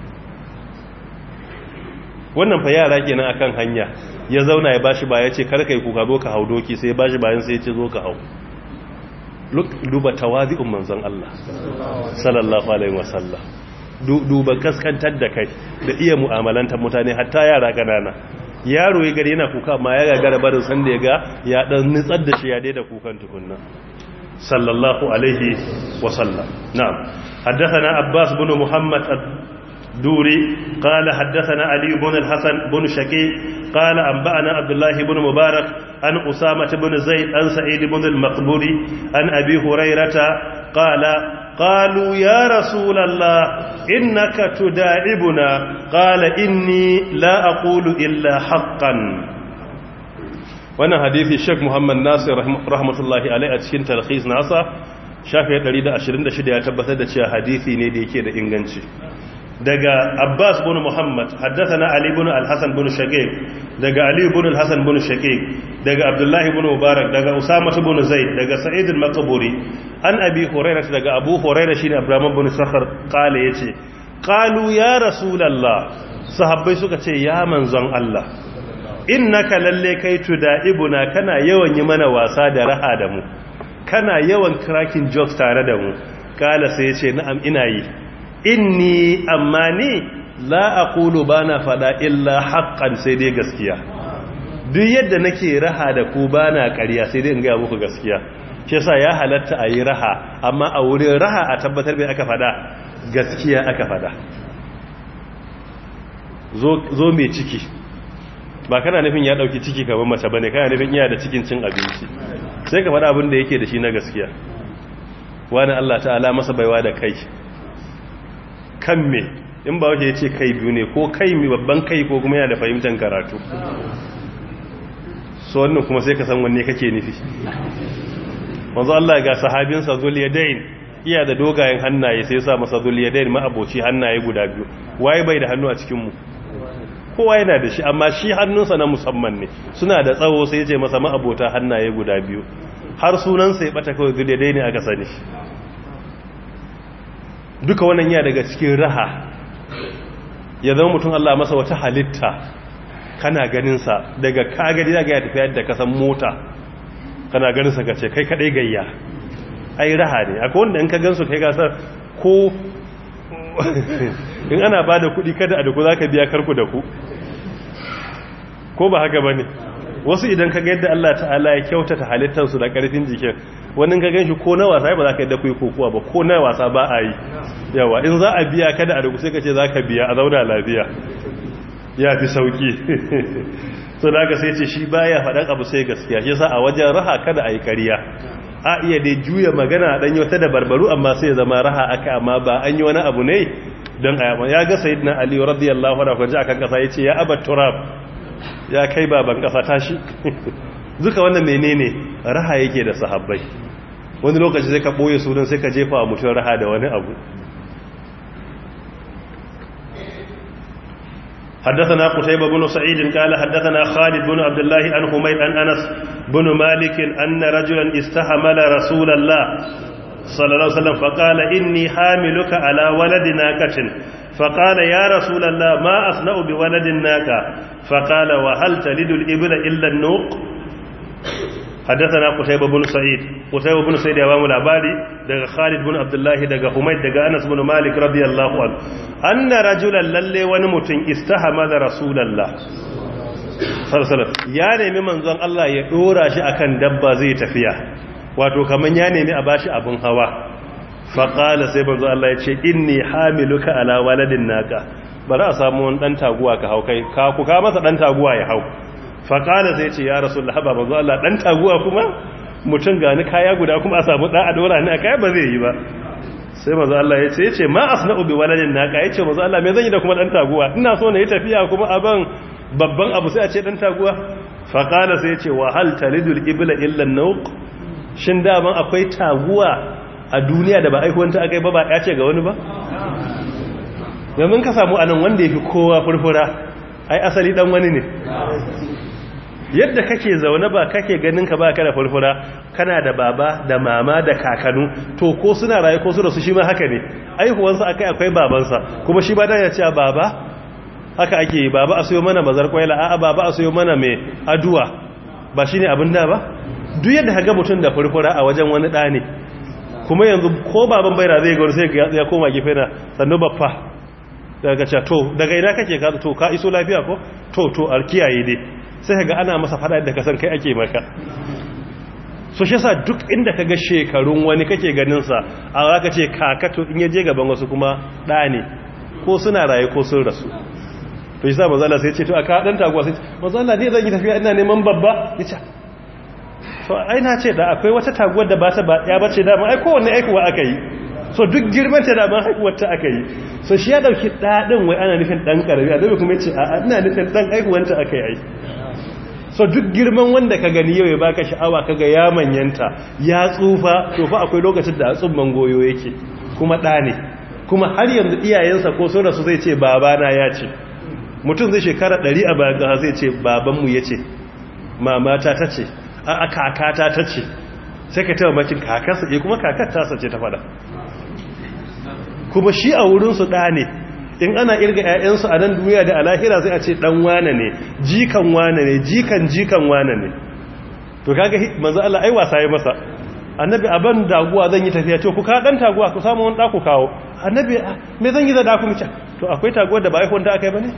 Speaker 1: wannan fa yara kenan akan hanya ya zauna ya bashi ba yace kar kai kuka zo ka hau doki sai ya bashi bayan sai yace zo ka hau duba tawazi'un manzon Allah sallallahu alaihi wasallam duba kaskantar da kai da iya mu'amalantar mutane hatta yara ganana yaro ya gari yana kuka amma ya gagara barin san da ya ga ya dan nitsar da shi ya daida kukan tukunna sallallahu alaihi wasallam na'am haddathana abbas bin muhammad دوري قال حدثنا علي بن الحسن بن شقيق قال أنبأنا عبد الله بن مبارك عن أسامة بن زيد عن سعيد بن المقبوري عن أبي هريرة قال قالوا يا رسول الله إنك تداعبنا قال إني لا أقول إلا حقا wannan hadithi Sheikh Muhammad Nasir rahmatullahi alaihi a cikin talkhis nasa shafi 126 ya tabbatar da cewa hadisi ne da yake da inganci daga Abbas bin Muhammad haddathana Ali bin Al-Hasan bin Shaqiq daga Ali bin Al-Hasan bin Shaqiq daga Abdullah bin Mubarak daga Usama bin Zaid daga Sa'id al-Maqburi an Abi Hurairah daga Abu Hurairah shine Abraham bin Sakhar kale yace qalu ya Rasulullah sahabbai suka ce ya manzon Allah innaka lalle kai tudaibuna kana yawan yi mana wasa da raha da mu kana yawan cracking jokes tare da mu kala sai yace na'am ina yi inni amma ni la aqulu bana fada illa haqqan sai dai gaskiya duk yadda nake raha da ku bana ƙarya sai dai in ga muku gaskiya shi yasa ya halatta a yi raha amma a wurin raha a tabbatar bai aka fada gaskiya aka fada zo mai ciki ba kana nufin ya dauki ciki kamar mace bane kana nufin iya da cikin cin abinci sai ka fada abin da yake da shi na gaskiya wani Allah ta'ala masa baiwa da kai kan me in ba wace ya ce kai biyu ne ko kai mi babban kai ko kuma yana da fahimtar karatu so wannan kuma sai ka san wanne kake nufi wanzu Allah ga sahabinsa zuliyadain iya da dogayen hannaye sai sa masa zuliyadain ma'aboci hannaye guda biyu waye bai da hannu a cikinmu kowa yana da shi amma shi hannunsa na musamman ne suna da tsawo sai ya ce masa ma'abota hannaye guda biyu har sunansa ya bata kawai zuliyadain aka sani duka wannan ya daga cikin raha ya zama mutum Allah masa wata halitta kana ganinsa daga kagari daga ya tafi yadda kasan mota kana ganinsa ka ce kai kadai gayya ai raha ne akwai wanda in ka gansu kai gasar ko in ana ba da kudi kada a da ku za ka biya karku da ku ko ba haka ba ne wasu idan ka yadda Allah ta'ala ya kyautata halittarsu da karfin jikin wani ka gan shi ko na wasa ba za ka yadda ku yi kokowa ba ko na wasa ba a yi yawa in za a biya kada a da ku sai ka ce za ka biya a zauna lafiya ya fi sauki so da aka sai ce shi baya faɗan abu sai gaskiya shi sa a wajen raha kada a yi ƙariya a iya dai juya magana a ɗanyi wata da barbaru amma sai zama raha aka amma ba an yi wani abu ne don a yamma ya ga sayid na ali radiyallahu anhu kwanci akan ƙasa ya ce ya abar turab ya kai baban ƙasa tashi duka wannan menene raha yake da sahabbai
Speaker 2: wani lokaci sai ka ɓoye sunan sai ka jefa wa mutum raha da wani abu حدثنا قتيبة بن سعيد قال حدثنا خالد بن عبد الله عن حميد عن أنس بن مالك أن رجلا استحمل رسول الله صلى الله عليه وسلم فقال إني حاملك على ولد ناكة فقال يا رسول الله ما أصنع بولد الناكة فقال وهل تلد الإبل إلا النوق حدثنا قتيبة بن سعيد قتيبة بن سعيد يا بامو labari daga Khalid bin Abdullah daga Humayd daga Anas bin Malik radiyallahu anhu anna rajulan lalle wani mutum istahama da Rasulullah sallallahu ya nemi manzon Allah ya dora shi akan dabba zai tafiya wato kaman ya nemi a bashi abun hawa faqala sai manzon Allah ya ce inni hamiluka ala waladin naka bari a samu wani dan taguwa ka hau kai ka ku ka masa dan taguwa ya hau faƙala sai ce ya rasu lahaba ba zuwa Allah ɗan taguwa kuma mutum gani kaya guda kuma a samu ɗan adora ne a kaya ba zai yi ba sai mazu Allah ya ce ya ce ma a suna ubi waladin na ka ya ce mazu Allah mai zan yi da kuma ɗan taguwa ina so na yi tafiya kuma abin babban abu sai a ce ɗan taguwa faƙala sai ya ce wa hal talidul ibla illan nauk shin daman akwai taguwa a duniya da ba aihuwanta aka yi ba ba ya ce ga wani ba yanzu ka samu anan wanda ya fi kowa furfura ai asali dan wani ne yadda kake zaune ba kake ganin ka ba ka da furfura kana da baba da mama da kakanu to ko suna raye ko su da su shi ma haka ne aihuwansa akai akwai babansa kuma shi ba da ya ce baba haka ake yi baba a sayo mana bazar kwaila a'a baba a sayo mana mai aduwa ba shine abin da ba duk yadda kaga mutum da furfura a wajen wani da ne kuma yanzu ko baban baira zai ga sai ya koma gefe na sannu baffa daga ce to daga ina kake ka to ka iso lafiya ko to to alkiyaye dai sai ga ana masa fada da kasan kai ake maka so shi yasa duk inda kaga shekarun wani kake ganin sa a zaka ce kaka to in yaje gaban wasu kuma da ne ko suna raye ko sun rasu to yasa manzo Allah sai ya ce to aka dan taguwa sai manzo Allah ne zan yi tafiya ina neman babba yace to ai na ce da akwai wata taguwar da ba ta ba ya bace da ai kowanne aikuwa aka yi so duk girman ta da ban haihuwar ta aka yi so shi ya dauki dadin wai ana nufin dan karami a dabe kuma yace a ina nufin dan haihuwar ta aka yi so duk girman wanda ka gani yau ya baka sha'awa kaga ya manyanta ya tsufa to fa akwai lokacin da tsumman goyo yake kuma da ne kuma har yanzu iyayensa ko so da su zai ce babana ya ce mutum zai shekara 100 a bayan ga zai ce babanmu yace mamata ta ce a kakata ta ce sai ka taba makin kakarsa ke kuma kakar tasa ce ta fada kuma shi a wurinsu ɗa ne in ana irga 'ya'yansu a nan duniya da alahira sai a ce ɗan wane ne jikan wane ne jikan jikan wane ne to kaga manzo Allah ai wasa yi masa annabi aban daguwa zan yi tafiya to ku ka dan taguwa ku samu wani ku kawo annabi me zan yi da daku mica to akwai taguwar da ba ai wanda aka yi bane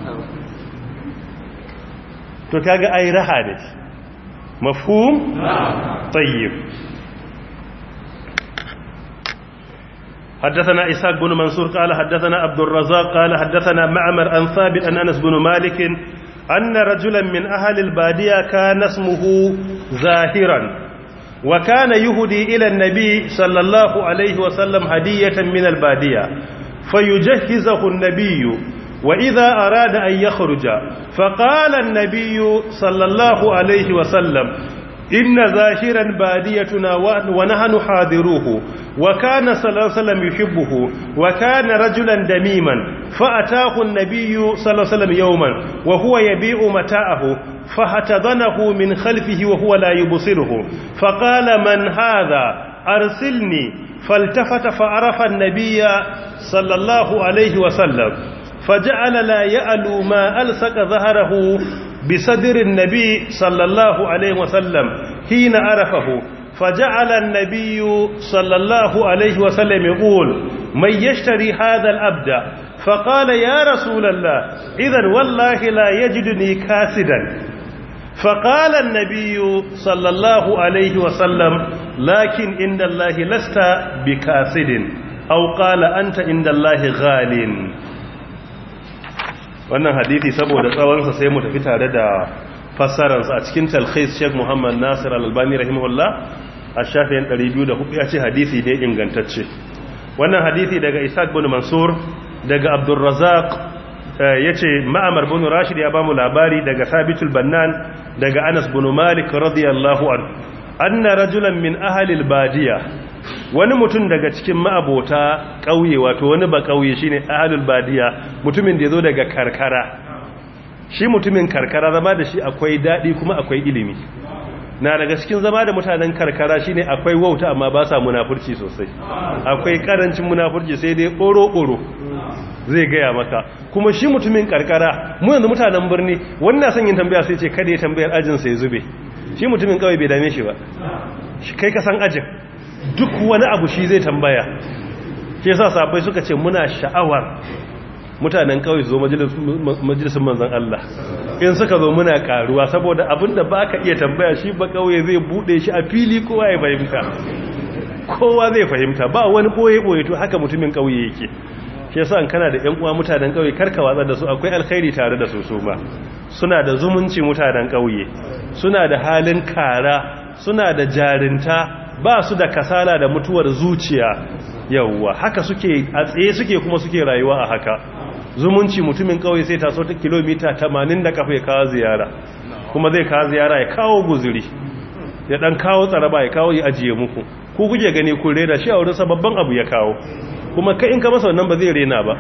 Speaker 2: to kaga ai raha ne مفهوم طيب حدثنا إسحاق بن منصور قال حدثنا عبد الرزاق قال حدثنا معمر عن ثابت عن أنس بن مالك أن رجلا من أهل البادية كان اسمه زاهرا وكان يهدي إلى النبي صلى الله عليه وسلم هدية من البادية فيجهزه النبي وإذا أراد أن يخرج فقال النبي صلى الله عليه وسلم إن ظاهرا باديتنا ونحن حاضروه وكان صلى الله عليه وسلم يحبه وكان رجلا دميما فأتاه النبي صلى الله عليه وسلم يوما وهو يبيع متاعه فهتضنه من خلفه وهو لا يبصره فقال من هذا أرسلني فالتفت فعرف النبي صلى الله عليه وسلم فجعل لا يألو ما ألصق ظهره بصدر النبي صلى الله عليه وسلم حين عرفه فجعل النبي صلى الله عليه وسلم يقول من يشتري هذا الأبد فقال يا رسول الله إذا والله لا يجدني كاسدا فقال النبي صلى الله عليه وسلم لكن عند الله لست بكاسد أو قال أنت عند الله غال wannan hadithi saboda tsawonsa sai mu tafi tare da fassararsa a cikin talkhis Sheikh Muhammad Nasir Al-Albani rahimahullah a shafin 204 ya ce hadisi ne ingantacce wannan hadithi daga Isaac bin Mansur daga Abdul Razzaq yace Ma'mar bin Rashid ya bamu labari daga Sabitul Bannan daga Anas bin Malik radiyallahu anhu anna rajulan min ahalil badiya wani mutum daga cikin ma'abota ƙauye wato wani ba ƙauye shine ahalul badiya mutumin da ya zo daga karkara shi mutumin karkara zama da shi akwai daɗi kuma akwai ilimi na daga cikin zama da mutanen karkara shine akwai wauta amma ba sa munafurci sosai akwai karancin munafurci sai dai ɓoro-ɓoro zai gaya maka kuma shi mutumin karkara mu yanzu mutanen birni wannan son yin tambaya sai ce kada ya tambayar ajinsa ya zube shi mutumin kawai bai dame shi ba kai ka san ajin duk wani abu shi zai tambaya ke sa sabai suka ce muna sha'awar mutanen kawai zo majalisun manzan Allah in suka zo muna karuwa saboda abinda ba ka iya tambaya shi ba kawai zai bude shi a fili kowa ya fahimta kowa zai fahimta ba wani boye-boye to haka mutumin kauye yake shi yasa an kana da yan uwa mutanen kauye karka watsa da su akwai alkhairi tare da su su ma suna da zumunci mutanen kauye suna da halin kara suna da jarinta ba su da kasala da mutuwar zuciya yawwa haka suke a tsaye suke kuma suke rayuwa a haka zumunci mutumin kauye sai taso ta kilomita 80 da kafa ya kawo ziyara kuma zai kawo ziyara ya kawo guzuri ya dan kawo tsaraba ya kawo ya ajiye muku ku kuke gani kun rena shi a wurin babban abu ya kawo kuma kai in ka masa wannan ba zai rena ba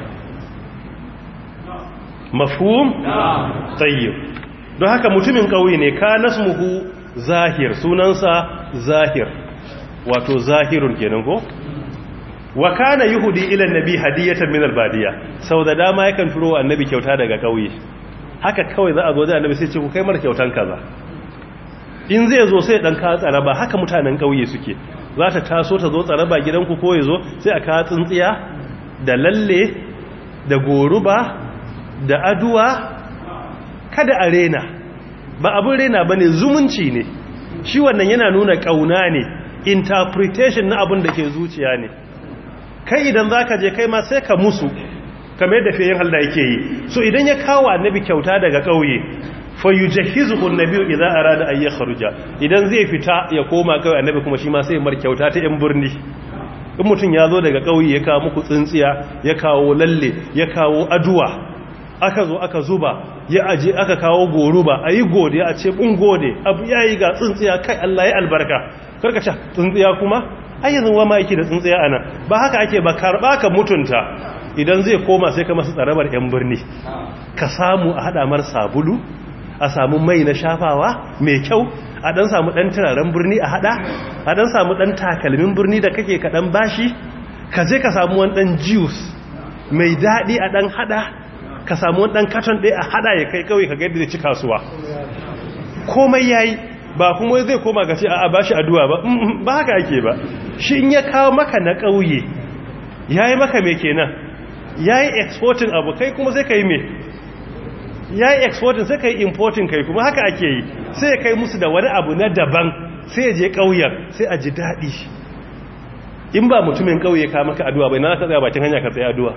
Speaker 2: mafhum tayyib don haka mutumin kauye ne ka nasmuhu zahir sunansa zahir wato zahirun kenan ko wa kana yuhudi ila annabi hadiyatan min albadiya sau da dama yakan turo wa annabi kyauta daga kauye haka kawai za a zo da annabi sai ce ku kai mar kyautan kaza in zai zo sai dan ka tsaraba haka mutanen kauye suke za ta taso ta zo tsaraba gidanku ko ya zo sai a ka tsintsiya da lalle da goruba da aduwa kada a rena ba abin rena bane zumunci ne shi wannan yana nuna kauna ne interpretation na abin da ke zuciya ne kai idan za ka je kai ma sai ka musu kamar yadda fiye halda yake yi so idan ya kawo annabi kyauta daga ƙauye fa yi jahizu annabi idan a rada ayyar kharuja idan zai fita ya koma kawai annabi kuma shi ma sai mar kyauta ta yan birni in mutum ya zo daga ƙauye ya kawo muku tsintsiya ya kawo lalle ya kawo aduwa aka zo aka zuba ya aje aka kawo goruba a yi gode a ce bun gode abu ya yi ga tsintsiya kai Allah ya albarka karkaca tsintsiya kuma ayyazin wa ma yake da tsintsiya ana ba haka ake ba karba ka mutunta idan zai koma sai ka masa tsarabar yan birni ka samu a hada mar sabulu a samu mai na shafawa mai kyau a dan samu dan turaren birni a hada a dan samu dan takalmin birni da kake ka dan bashi ka je ka samu wani dan juice mai dadi a dan hada ka samu wani dan katon ɗaya a hada ya kai kawai ka ga yadda ci kasuwa komai yayi ba kuma zai koma ga ce a ba shi addu'a ba ba haka ake ba shi in ya kawo maka na ƙauye ya yi maka mai kenan ya yi exporting abu kai kuma sai ka yi mai ya yi exporting sai ka yi importing kai kuma haka ake yi sai ya kai musu da wani abu na daban sai ya je ƙauyen sai a ji daɗi in ba mutumin ƙauye ka maka addu'a bai na ka tsaya bakin hanya ka tsaye addu'a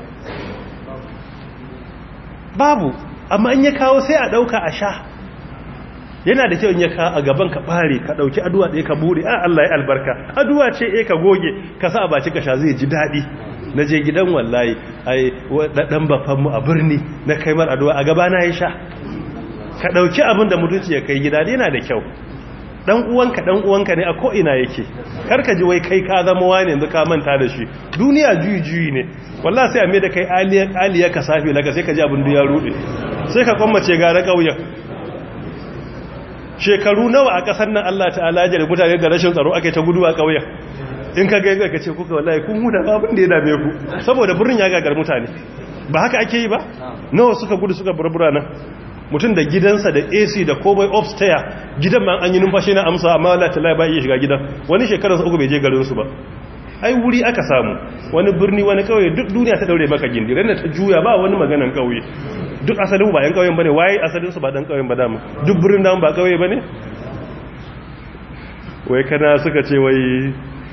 Speaker 2: babu amma in ya kawo sai a ɗauka a sha yana da kyau in ya ka a gaban ka bare ka dauki addu'a ɗaya ka bude a Allah ya albarka addu'a ce eh ka goge ka sa a baci ka sha zai ji daɗi na je gidan wallahi ai dan bafan mu a birni na kai mar addu'a a gaba na ya sha ka dauki abin da mutunci ya kai gida yana da kyau dan uwanka dan uwanka ne a ko ina yake kar ka ji wai kai ka zama wani yanzu ka manta da shi duniya juyi juyi ne wallahi sai a mai da kai aliya aliya ka safi laka sai ka ji abin da ya rude sai ka kwammace gara kauyen shekaru nawa a kasar nan Allah ta'ala ya mutane da rashin tsaro ake ta gudu a ƙauyen in ka ga ka ce kuka wallahi kun huda abin da ya dame ku saboda birnin ya gagar mutane ba haka ake yi ba nawa suka gudu suka burbura nan mutum da gidansa da AC da komai upstairs gidan ma an yi numfashi na amsa amma Allah ta'ala ba iya shiga gidan wani shekarar uku bai je garin su ba ai wuri aka samu wani birni wani kauye duk duniya ta daure maka gindi ran ta juya ba wani maganan kauye duk asalin ba yan kauyen bane waye asalin su ba dan kauyen ba dama duk birnin nan ba kauye bane wai kana suka ce wai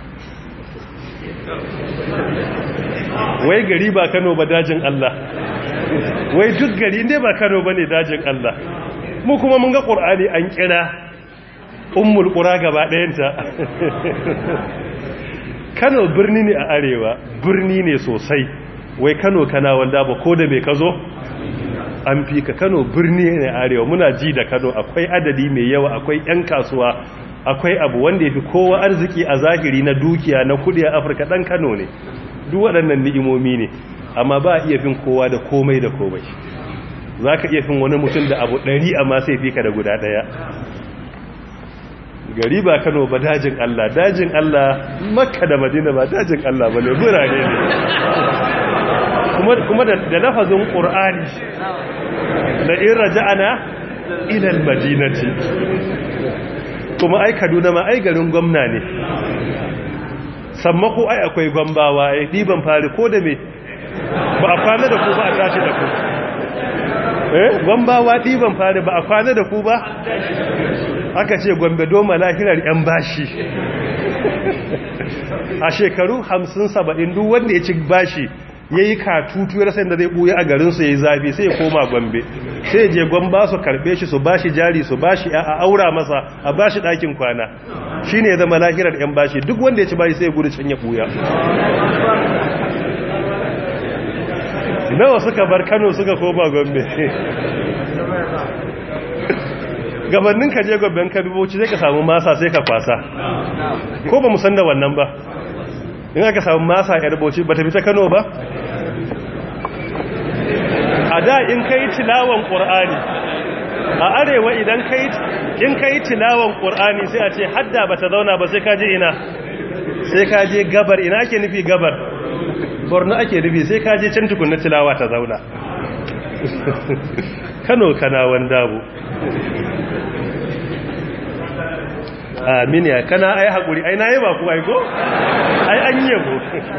Speaker 2: wai gari ba Kano ba dajin Allah wai duk gari ne ba Kano bane dajin Allah mu kuma mun ga Qur'ani an kira ummul qura gaba ɗayanta Kano birni ne a arewa birni ne sosai wai Kano kana wanda ba ko da me kazo an fi ka kano birni ne arewa muna ji da kano akwai adadi mai yawa akwai 'yan kasuwa akwai abu wanda ya fi kowa arziki a zahiri na dukiya na kudi a afirka ɗan kano ne duk waɗannan ni'imomi ne amma ba a iya fin kowa da komai da komai za ka iya fin wani mutum da abu ɗari amma sai fi ka da guda ɗaya gari ba kano ba dajin allah dajin allah makka da madina ba dajin allah ba ne birane ne kuma da lafazin ƙur'ani da in raja'ana ilal madinati kuma ai kaduna ma ai garin gwamna ne sammako ai akwai gwambawa ai ɗiban fari ko da me ba a kwana da ku ba a tashi da ku eh gwambawa ɗiban fari ba a kwana da ku ba aka ce gwambe doma lahirar 'yan bashi a shekaru 50-70 duk wanda ya ci bashi ya yi katutu ya rasan da zai ɓuya a garinsu ya yi zafi sai ya koma gombe sai je gwamba su karɓe shi su bashi jari su bashi a aura masa a bashi ɗakin kwana shi ne ya zama lahirar 'yan bashi duk wanda ya ci bashi sai ya gudu can ya ɓuya nawa suka bar kano suka koma gombe gabanin ka je gomben ka duboci sai ka samu masa sai ka kwasa ko ba san da wannan ba in aka samu masa yar bauchi ba ta fita kano ba a da in ka yi tilawan ƙur'ani a arewa idan in ka yi tilawan ƙur'ani sai a ce hadda ba ta zauna ba sai ka je ina sai ka je gabar ina ake nufi gabar borno ake nufi sai ka je can tukunna tilawa ta zauna kano kanawan dabo amin ya kana ai hakuri ai na yi ba ku aiko ai an yi yabo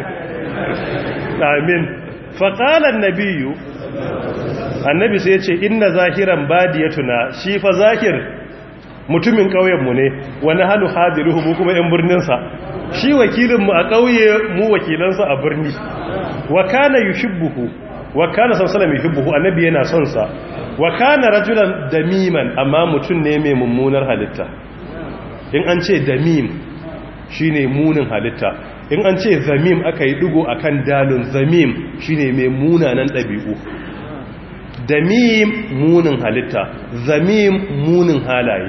Speaker 2: amin faƙalar nabiyu annabi sai ya ce inna zahiran badiyatuna shi fa zahir mutumin ƙauyenmu ne wani hannu hadiruhu mu kuma 'yan birninsa shi wakilinmu a ƙauye mu wakilansa a birni wa kana yushibbuhu wa kana sallallahu yuhibbuhu annabi yana son sa wa kana rajulan damiman amma mutum ne mai mummunar halitta in an ce damim shine munin halitta in an ce zamim aka yi dugo akan dalun zamim shine mai munanan ɗabi'u damim munin halitta zamim munin halaye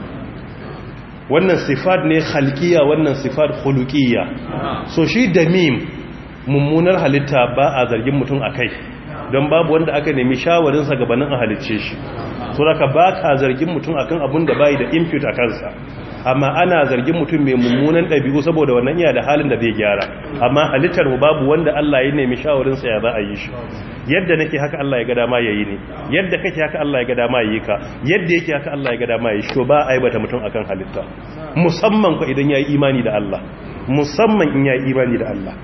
Speaker 2: wannan sifat ne halkiya wannan sifat khuluqiyya so shi damim mummunar halitta ba a zargin mutum akai don babu wanda aka nemi shawarinsa gabanin a halicce shi so daga ba ka zargin mutum akan abun da bai da impute a kansa amma ana zargin mutum mai mummunan ɗabi'u saboda wannan iya da halin da zai gyara amma halittar mu babu wanda Allah ya nemi shawarinsa ya za a yi shi yadda nake haka Allah ya ga dama yayi ne yadda kake haka Allah ya ga dama yayi ka yadda yake haka Allah ya ga dama yayi shi to ba aibata mutum akan halitta musamman ko idan yayi imani da Allah musamman in yayi imani da Allah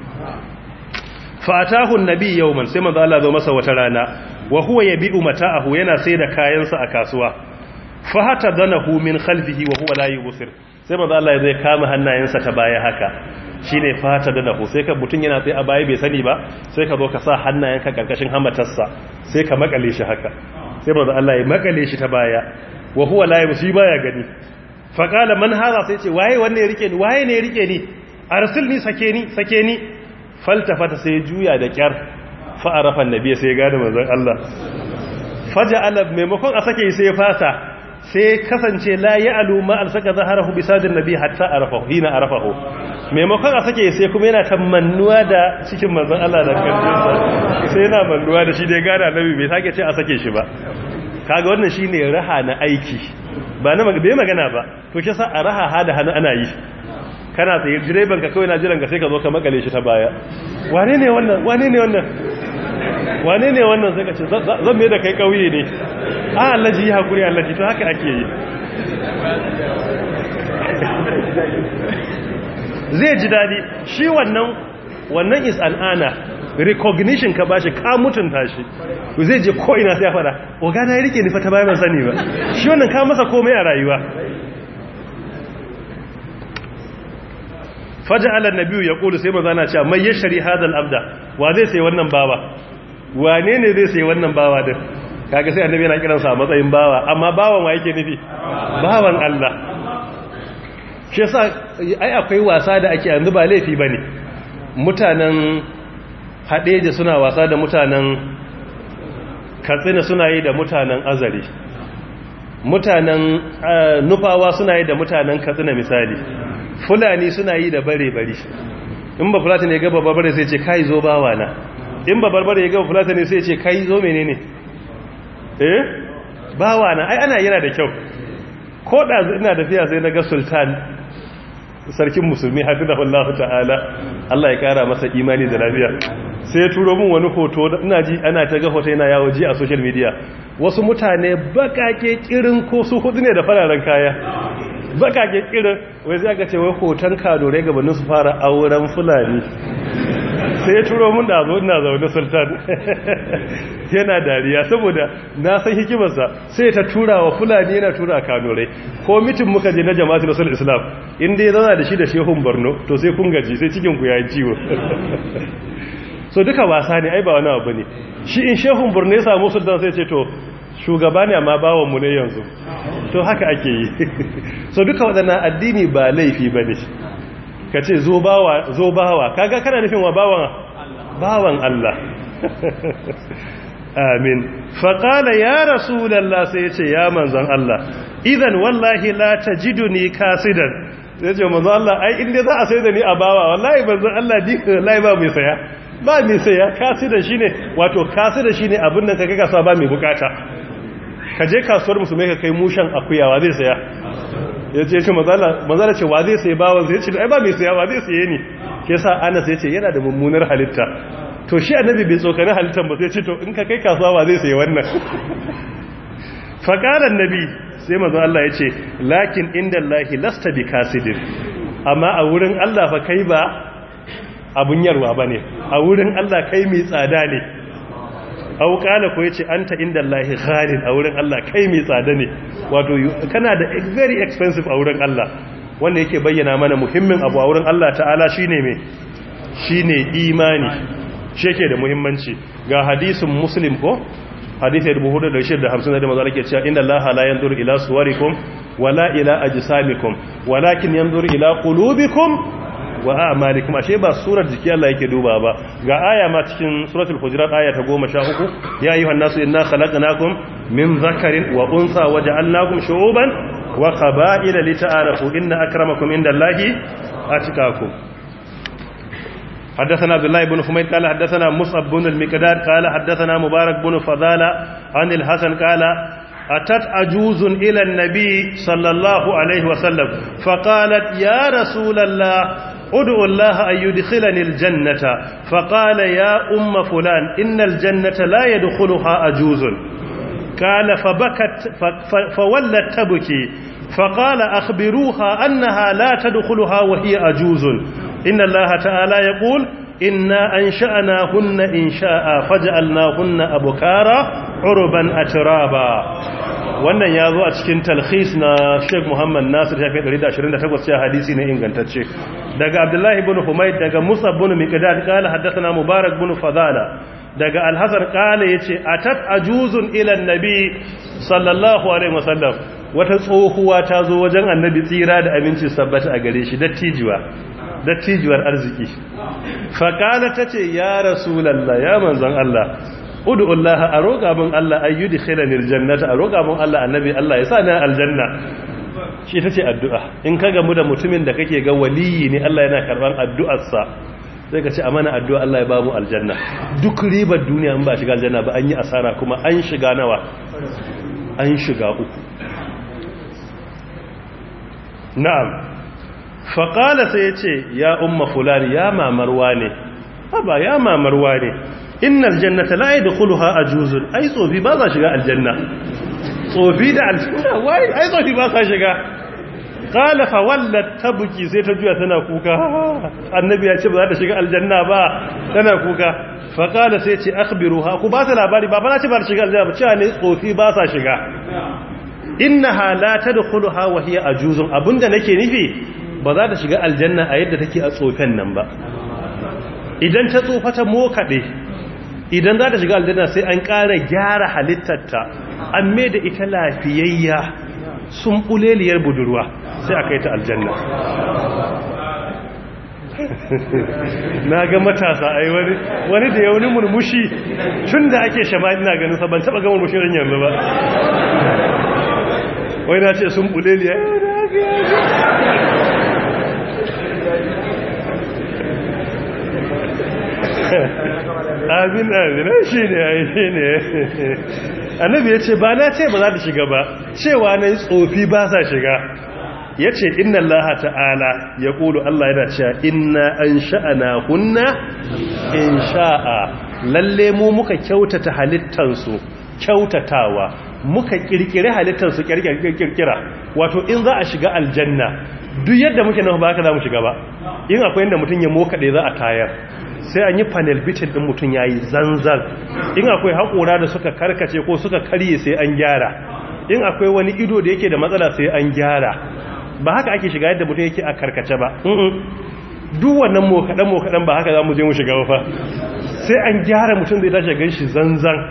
Speaker 2: fatahu annabi yawman sai manzo Allah zo masa wata rana wa huwa yabi'u mata'ahu yana sai da kayansa a kasuwa fa hata danahu min khalfihi wa huwa la yubsir sai manzo Allah zai kama hannayensa ta baya haka shine fata danahu sai ka mutun yana sai a baya bai sani ba sai ka zo ka sa hannayenka karkashin hamatarsa sai ka makale shi haka sai manzo Allah ya makale shi ta baya wa huwa la yubsir baya gani fa qala man hadha sai ce waye wanne ya rike ni waye ne ya rike ni arsilni sake ni sake ni faltafata sai juya da kyar fa'arafa annabi sai gane manzon Allah faja'ala maimakon a sake sai fasa sai kasance la ya'lu ma alsaka zaharahu bisadin nabi hatta arafahu hina arafahu maimakon a sake sai kuma yana tamannuwa da cikin manzon Allah da kanjinsa sai yana mannuwa da shi dai gane annabi bai sake ce a sake shi ba kaga wannan shine raha na aiki ba na bai magana ba to shi sa a raha hada hannu ana yi kana tsaye direban ka kawai na jiran ka sai ka zo ka makale shi ta baya wane ne wannan wane ne wannan wane ne wannan sai ka ce zan mai da kai kauye ne a allaji yi hakuri allaji to haka ake yi zai ji dadi shi wannan wannan is an ana recognition ka bashi ka mutunta shi zai je ko ina sai ya fada ogana ya rike ni fa ta bayan sani ba shi wannan ka masa komai a rayuwa faja'ala an-nabiyyu yaqulu sai manzo ana cewa mai yashri hadal abda wa zai sai wannan bawa wane ne zai sai wannan bawa din kaga sai annabi yana kiransa a matsayin bawa amma bawan wa yake nufi bawan Allah shi yasa ai akwai wasa da ake yanzu ba laifi bane mutanen hadeje suna wasa da mutanen katsina suna yi da mutanen azare mutanen nufawa suna yi da mutanen katsina misali fulani suna yi da bare-bare in ba fulata ne gaba barbare sai ce kai zo bawa na in ba barbare ya gaba fulata ne sai ce kai zo menene eh bawa na ai ana yana da kyau ko da ina tafiya sai na ga sultan sarkin musulmi hafizahullahu ta'ala Allah ya kara masa imani da lafiya sai ya turo min wani hoto ina ji ana ta ga hoto yana yawo ji a social media wasu mutane bakake kirin ko su hudu ne da fararen kaya bakake kirin wai zai aka ce wai hoton kadorai gabanin su fara auren fulani sai ya turo mun da abu ina zaune sultan yana dariya saboda na san hikimarsa sai ta tura wa fulani yana tura kadorai ko mitin muka je na jama'atu rasul islam inda ya zana da shi da shehun borno to sai kun gaji sai cikin ku yayi ciwo so duka wasa ne ai ba wani abu ne shi in shehun borno ya samu sultan sai ce to shugaba ne amma bawanmu ne yanzu to haka ake yi so duka waɗannan addini ba laifi ba ne ka ce zo bawa kaga kana nufin wa bawan bawan Allah amin faƙala ya rasulallah sai ya ce ya manzan Allah idan wallahi la tajiduni kasidan sai ce manzan Allah ai inda za a sai da ni a bawa wallahi manzan Allah ni wallahi ba mai saya ba mai saya kasidan shine wato kasidan shine abin da kaga kasuwa ba mai bukata ka je kasuwar musulmai ka kai mushan akuyawa zai saya ya ce ce mazala ce wa zai sai bawan zai ce ai ba mai saya wa zai saye ni ke sa ana sai ce yana da mummunar halitta to shi annabi bai tsokani halittar ba sai ce to in ka kai kasuwa wa zai saye wannan faƙarar nabi sai mazan Allah ya ce lakin inda lahi lasta bi kasidin amma a wurin Allah fa kai ba abun yarwa ba ne a wurin Allah kai mai tsada ne au kala ko yace anta inda Allahi ghalin a wurin Allah kai mai tsada ne wato kana da very expensive a wurin Allah wanda yake bayyana mana muhimmin abu a wurin Allah ta'ala shine me shine imani shi yake da muhimmanci ga hadisin muslim ko hadisi 4650 da manzo yake cewa inna Allaha la yanzuru ila suwarikum wala ila ajsamikum walakin yanzuru ila qulubikum wa a'malikum ashe ba surar jiki Allah yake duba ba ga aya ma cikin suratul hujurat aya ta 13 ya ayyuhan nasu inna khalaqnakum min dhakarin wa untha waja'alnakum shu'uban wa qaba'ila lita'arafu inna akramakum indallahi atqakum حدثنا عبد الله بن حميد قال حدثنا مصعب بن المقداد قال حدثنا مبارك بن فضالة عن الحسن قال أتت عجوز إلى النبي صلى الله عليه وسلم فقالت يا رسول الله ادعو الله أن يدخلني الجنة فقال يا أم فلان إن الجنة لا يدخلها عجوز قال فبكت فولت تبكي فقال أخبروها أنها لا تدخلها وهي عجوز إن الله تعالى يقول إنا أنشأناهن إنشاء فجعلناهن أبكارا عربا أترابا wannan ya zo a cikin talhis na sheik muhammad nasir shafi 128 cewa hadisi ne ingantacce daga abdullahi bin humaid daga musa bin miqdad qala haddathana mubarak bin fadala daga alhassan qala yace atat ajuzun ila annabi sallallahu alaihi wasallam wata tsohuwa ta zo wajen annabi tsira da aminci sabbata a gare shi dattijuwa dattijuwar arziki faqala tace ya rasulullah ya manzon Allah ud'ullaha a roƙa min Allah ayyudi khilanil jannata a roƙa min Allah annabi Allah ya sa ni aljanna shi tace addu'a in ka gamu da mutumin da kake ga waliyi ne Allah yana karban addu'arsa sai ka ce amana addu'a Allah ya ba mu aljanna duk ribar duniya in ba shiga aljanna ba an yi asara kuma an shiga nawa an shiga uku na'am faƙala sai ya ce ya umma fulani ya mamarwa ne haba ya mamarwa ne innal jannata la yadkhuluha ajuzun ai tsofi ba za shiga aljanna tsofi da aljanna wai ai tsofi ba sa shiga qala fa wallat tabki sai ta juya tana kuka annabi ya ce ba za ta shiga aljanna ba tana kuka fa qala sai ce akhbiruha ku ba ta labari ba ba za ta ba ta shiga aljanna ba cewa ne tsofi ba sa shiga innaha la tadkhuluha wa hiya ajuzun abunda nake nufi ba za ta shiga aljanna a yadda take a tsofan nan ba idan ta tsofa ta mokaɗe idan za ta shiga aljanna sai an ƙara gyara halittarta an mai da ita lafiyayya sun ɓuleliyar budurwa sai a kai ta aljanna na ga matasa a yi wani da ya wani murmushi tun da ake shama ina ganin sa ban taɓa ga murmushi ran yanzu ba wai na ce sun buleliya amin amin shi ne shi ne annabi ya ce ba na ce ba za ta shiga ba cewa na tsofi ba sa shiga ya ce inna Allah ta'ala ya ƙulu Allah yana cewa inna an sha'ana hunna in sha'a lalle mu muka kyautata halittansu kyautatawa muka kirkiri halittansu kirkira wato in za a shiga aljanna duk yadda muke nan ba haka za mu shiga ba in akwai inda mutum ya mokaɗe za a tayar sai an yi panel bitin ɗin mutum ya yi zanzan in akwai haƙora da suka karkace ko suka karye sai an gyara in akwai wani ido da yake da matsala sai an gyara ba haka ake shiga yadda mutum yake a karkace ba duk wannan mokaɗen mokaɗen ba haka za mu je mu shiga ba sai an gyara mutum zai tashi gan shi zanzan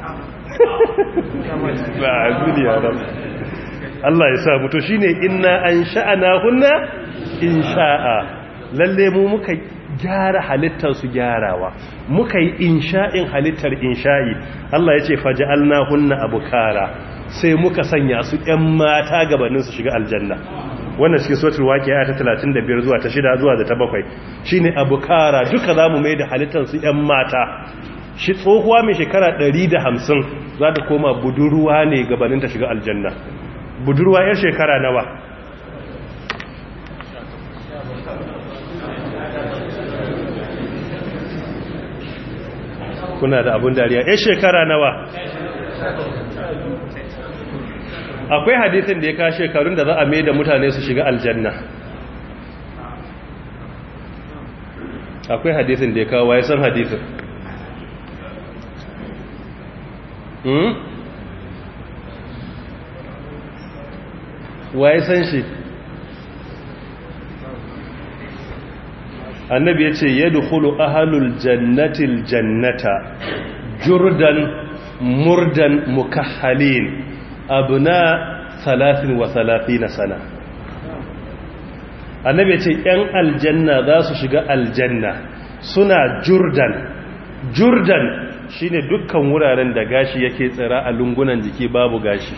Speaker 2: ba a duniya ba Allah ya sa mutu shine inna an sha'ana hunna in sha'a lalle mu muka gyara halittar su gyarawa muka yi insha'in halittar insha'i Allah ya ce faja'alna hunna abukara sai muka sanya su ƴan mata gabanin su shiga aljanna wannan cikin suratul waqi'a ta 35 zuwa ta 6 zuwa da ta 7 shine abukara duka zamu mai da halittar su ƴan mata shi tsohuwa mai shekara 150 za ta koma budurwa ne gabanin ta shiga aljanna budurwa yar shekara nawa kuna da abun dariya yar shekara nawa akwai hadisin da ya ka shekarun da za a mai da mutane su shiga aljanna akwai hadisin da ya kawo waye san hadisin hmm? waye san shi annabi ya ce ya dukulu ahalul jannatil jannata jurdan murdan mukahhalin abuna salatin wa salatina sana annabi ya ce ‘yan aljanna za su shiga aljanna suna jurdan jurdan shine dukkan wuraren da gashi yake tsira a lungunan jiki babu gashi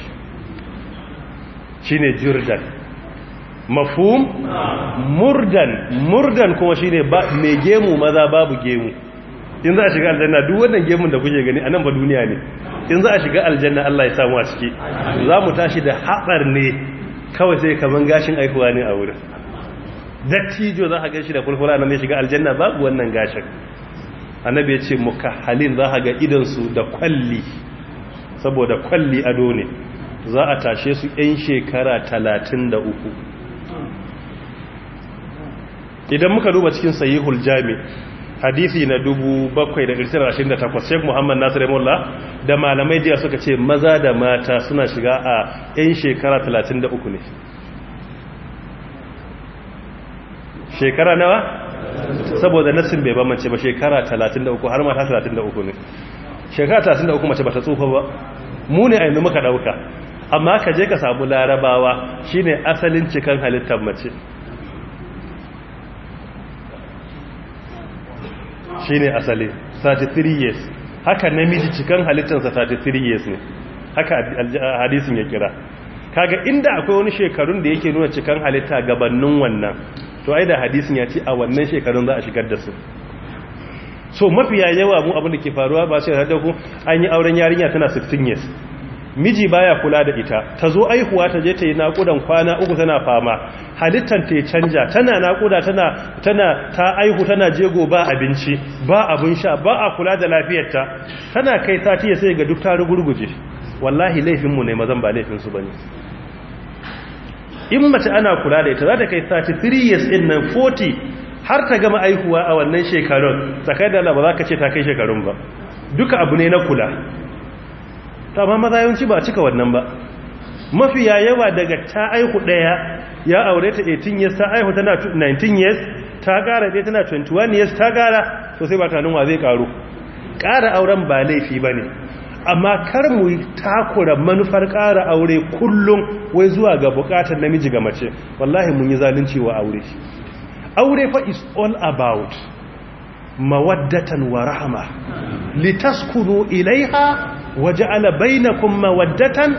Speaker 2: shine jurdan mafhum murdan murdan kuma shine mai gemu maza babu gemu in za a shiga aljanna duk wannan gemun da kuke gani a nan ba duniya ne in za a shiga aljanna Allah ya samu a ciki za mu tashi da haɓar ne kawai sai kaman gashin aikuwa ne a wurin dattijo za a gashi da fulfula nan ya shiga aljanna babu wannan gashin annabi ya ce halin za a ga idansu da kwalli saboda kwalli ado ne za a tashe su 'yan shekara talatin da uku idan muka duba cikin sahihul jami hadisi na 7,128 sheik muhammad nasir mullah da malamai jiya suka ce maza da mata suna shiga a 'yan shekara 33 ne shekara nawa saboda nassin bai bambance ba shekara 33 har mata 33 ne shekara 33 mace ba ta tsufa ba mu ne a yanzu muka dauka amma ka je ka samu larabawa shine asalin cikan halittar mace shine asali 33 years haka namiji cikan halittarsa 33 years ne haka hadisin ya kira kaga inda akwai wani shekarun da yake nuna cikan halitta gabanin wannan to ai da hadisin ya ce a wannan shekarun za a shigar da su so mafiya yawa mu abin da ke faruwa ba sai da ku an yi auren yarinya tana 16 years miji baya kula da ita ta zo aihuwa ta je ta yi naƙudan kwana uku tana fama halittar ta canja tana naƙuda tana tana ta aihu tana jego ba abinci ba abin sha ba a kula da lafiyarta tana kai sati ya sai ga duk ta rugurguje wallahi laifinmu ne mazan ba laifinsu ba ne in mace ana kula da ita za ta kai 33 years in nan 40 har ta gama aihuwa a wannan shekarun tsakai da ba za ka ce ta kai shekarun ba duka abu ne na kula ta ma maza yawanci ba cika wannan ba mafiya yawa daga ta aihu daya ya aure ta 18 years ta aihu tana 19 years ta gara dai tana 21 years ta gara to sai ba tanin wa zai karu kara auren ba laifi bane amma kar mu takura manufar ƙara aure kullum wai zuwa ga buƙatar namiji ga mace wallahi mun yi zalunci wa aure aure fa is all about mawaddatan wa rahma litaskunu ilaiha waja'ala bainakum mawaddatan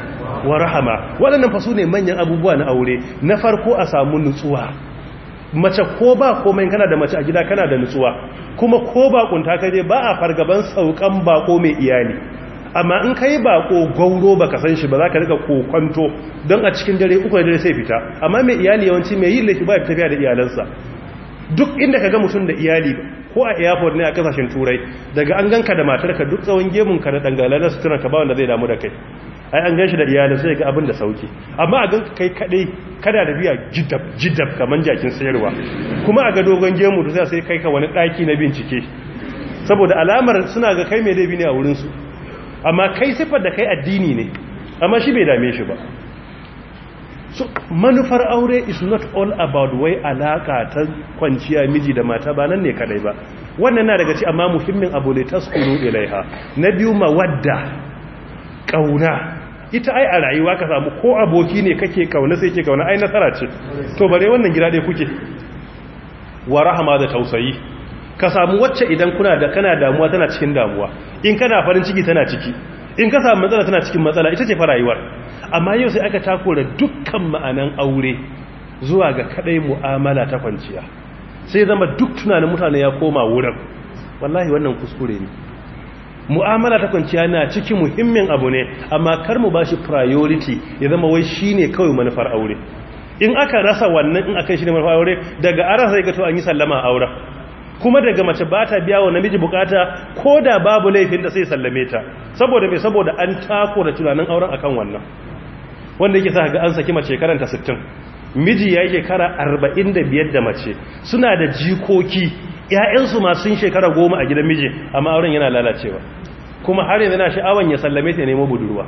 Speaker 2: wa rahama waɗannan fa su ne manyan abubuwa na aure na farko a samu nutsuwa mace ko ba komai kana da mace a gida kana da nutsuwa kuma ko ba kunta ka je ba a fargaban saukan bako mai iyali amma in kai bako gauro baka san shi ba za ka rika kokonto don a cikin dare uku da dare sai fita amma mai iyali yawanci mai yin laifi ba ya tafiya da iyalansa duk inda ka ga mutum da iyali ko a airport ne a kasashen turai daga an ganka da matarka duk tsawon gemun ka da dangala na suturan ka ba wanda zai damu da kai ai an gan shi da iyalin sai ga abin da sauki amma a ganka kai kadai kada da biya jidab jidab kaman jakin sayarwa kuma a ga dogon gemu da sai kai ka wani daki na bincike saboda alamar suna ga kai mai laifi ne a wurin su amma kai siffar da kai addini ne amma shi bai dame shi ba so manufar aure is not all about wai alaka ta kwanciya miji da mata ba nan ne kadai ba wannan na daga ci amma muhimmin abu ne taskuru ilaiha na biyu mawadda kauna ita ai a rayuwa ka samu ko aboki ne kake kauna sai ke kauna ai nasara ce to bare wannan gida dai kuke wa rahama da tausayi ka samu wacce idan kuna da kana damuwa tana cikin damuwa in kana farin ciki tana ciki in ka samu matsala tana cikin matsala ita ce fa rayuwar amma yau sai aka takura dukkan ma'anan aure zuwa ga kadai mu'amala ta kwanciya sai zama duk tunanin mutane ya koma wurin wallahi wannan kuskure ne mu'amala ta kwanciya na cikin muhimmin abu ne amma kar mu bashi priority ya zama wai shine kawai manufar aure in aka rasa wannan in aka shi ne manufar aure daga ara sai ga to an yi sallama aure kuma daga mace ba ta biya wa namiji bukata ko da babu laifin da sai sallame ta saboda mai saboda an tako da tunanin auren akan wannan wanda yake sa ga an saki mace karanta 60 miji ya yi shekara 45 da mace suna da jikoki ‘ya'yansu ma sun shekara goma a gidan miji amma auren yana lalacewa kuma har yanzu na sha'awan ya sallame ta nemo budurwa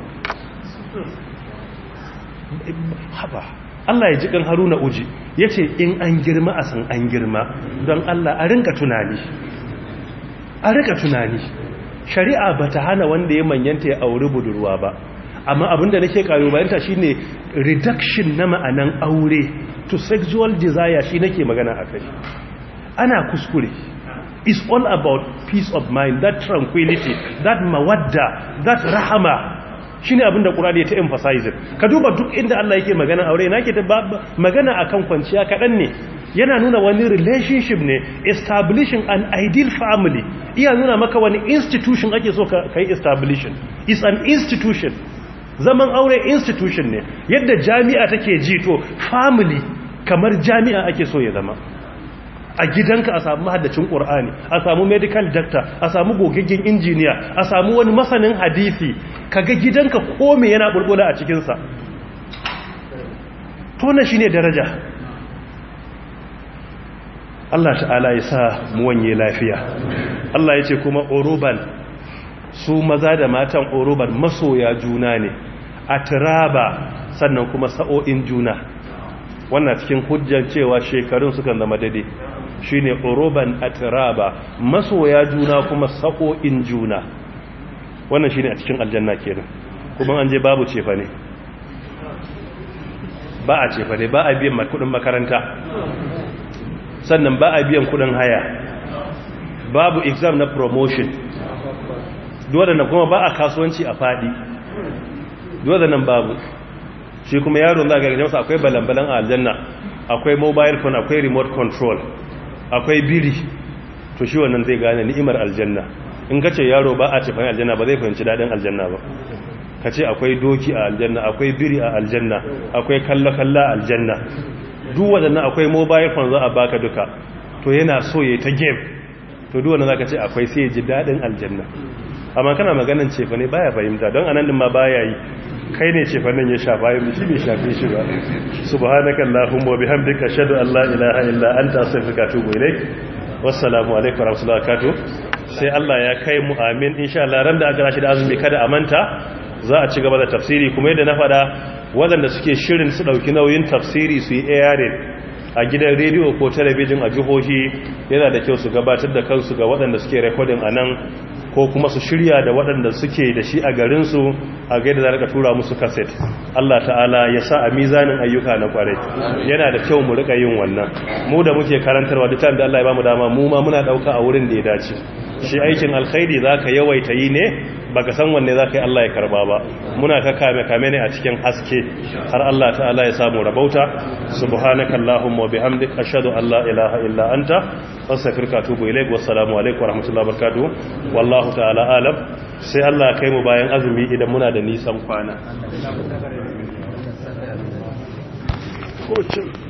Speaker 2: haba Allah ya ji kan haruna uji ya ce in an girma a san an girma don Allah a rinka tunani a rinka tunani shari'a ba ta hana wanda ya manyanta ya auri budurwa ba amma abinda nake kalubalanta shine reduction na ma'anan aure to sexual desire shi nake magana a kai ana kuskure is all about peace of mind that tranquility that mawadda that rahama shine abinda Qur'ani ya ta emphasize ka duba duk inda Allah yake magana aure nake ta magana akan kwanciya kadan ne yana nuna wani relationship ne establishing an ideal family iya nuna maka wani institution ake so ka kai establishing is an institution zaman aure institution ne yadda jami'a take ji to family kamar jami'a ake so ya zama a gidanka a samu mahaddacin ƙur'ani a samu medical doctor a samu gogaggen injiniya a samu wani masanin hadisi kaga gidanka kome yana bulbula a cikinsa tona shi ne daraja Allah ta'ala ya sa mu wanye lafiya Allah ya ce kuma oroban su maza da matan oroban masoya juna ne a turaba sannan kuma sa'o'in juna wannan cikin hujjar cewa shekarun sukan zama daidai shine oroban atiraba masoya juna kuma sako'in juna wannan shine a cikin aljanna kenan kuma an je babu cefa ne ba a cefa ne ba a biyan kudin makaranta sannan ba a biyan kudin haya babu exam na promotion duwadana kuma ba a kasuwanci a fadi duwadanan babu shi kuma yaro za ga masa akwai balambalan a aljanna akwai mobile phone akwai remote control akwai biri to shi wannan zai gane ni'imar aljanna in ka ce yaro ba a cefan aljanna ba zai fahimci daɗin aljanna ba ka ce akwai doki a aljanna akwai biri a aljanna akwai kalla-kalla a aljanna duk waɗannan akwai mobile phone za a baka duka to yana so ya ta game to duk wannan za ka ce akwai sai ya ji daɗin aljanna amma kana maganin cefa ne baya fahimta don anan din ma baya yi kai ne cefa nan ya shafa yi shi bai shafe shi ba subhanaka allahumma wa bihamdika ashhadu an la ilaha illa anta astaghfiruka wa atubu ilaik wassalamu alaikum wa rahmatullahi wa barakatuh sai Allah ya kai mu amin insha Allah ran da aka rashi da azumi kada a manta za a ci gaba da tafsiri kuma yadda na faɗa waɗanda suke shirin su ɗauki nauyin tafsiri su yi airing a gidan rediyo ko talabijin a jihohi yana da kyau su gabatar da kansu ga waɗanda suke rekodin a nan ko kuma su shirya da waɗanda suke da shi a garinsu a gaida za a tura musu kaset Allah ta'ala ya sa a mizanin ayyuka na kwarai yana da kyau mu rika yin wannan mu da muke karantarwa duk da Allah ya bamu dama mu ma muna ɗauka a wurin da ya dace shi aikin alkhairi za ka yawaita yi ne baka san wanne za ka yi Allah ya karba ba muna ka kame kame ne a cikin haske har Allah ta'ala ya samu rabauta subhanaka allahumma wa bihamdik ashhadu an la ilaha illa anta astaghfiruka wa atubu ilaik wassalamu alaikum wa rahmatullahi wa barakatuh wallahu ta'ala alam sai Allah ya kai mu bayan azumi idan muna da nisan kwana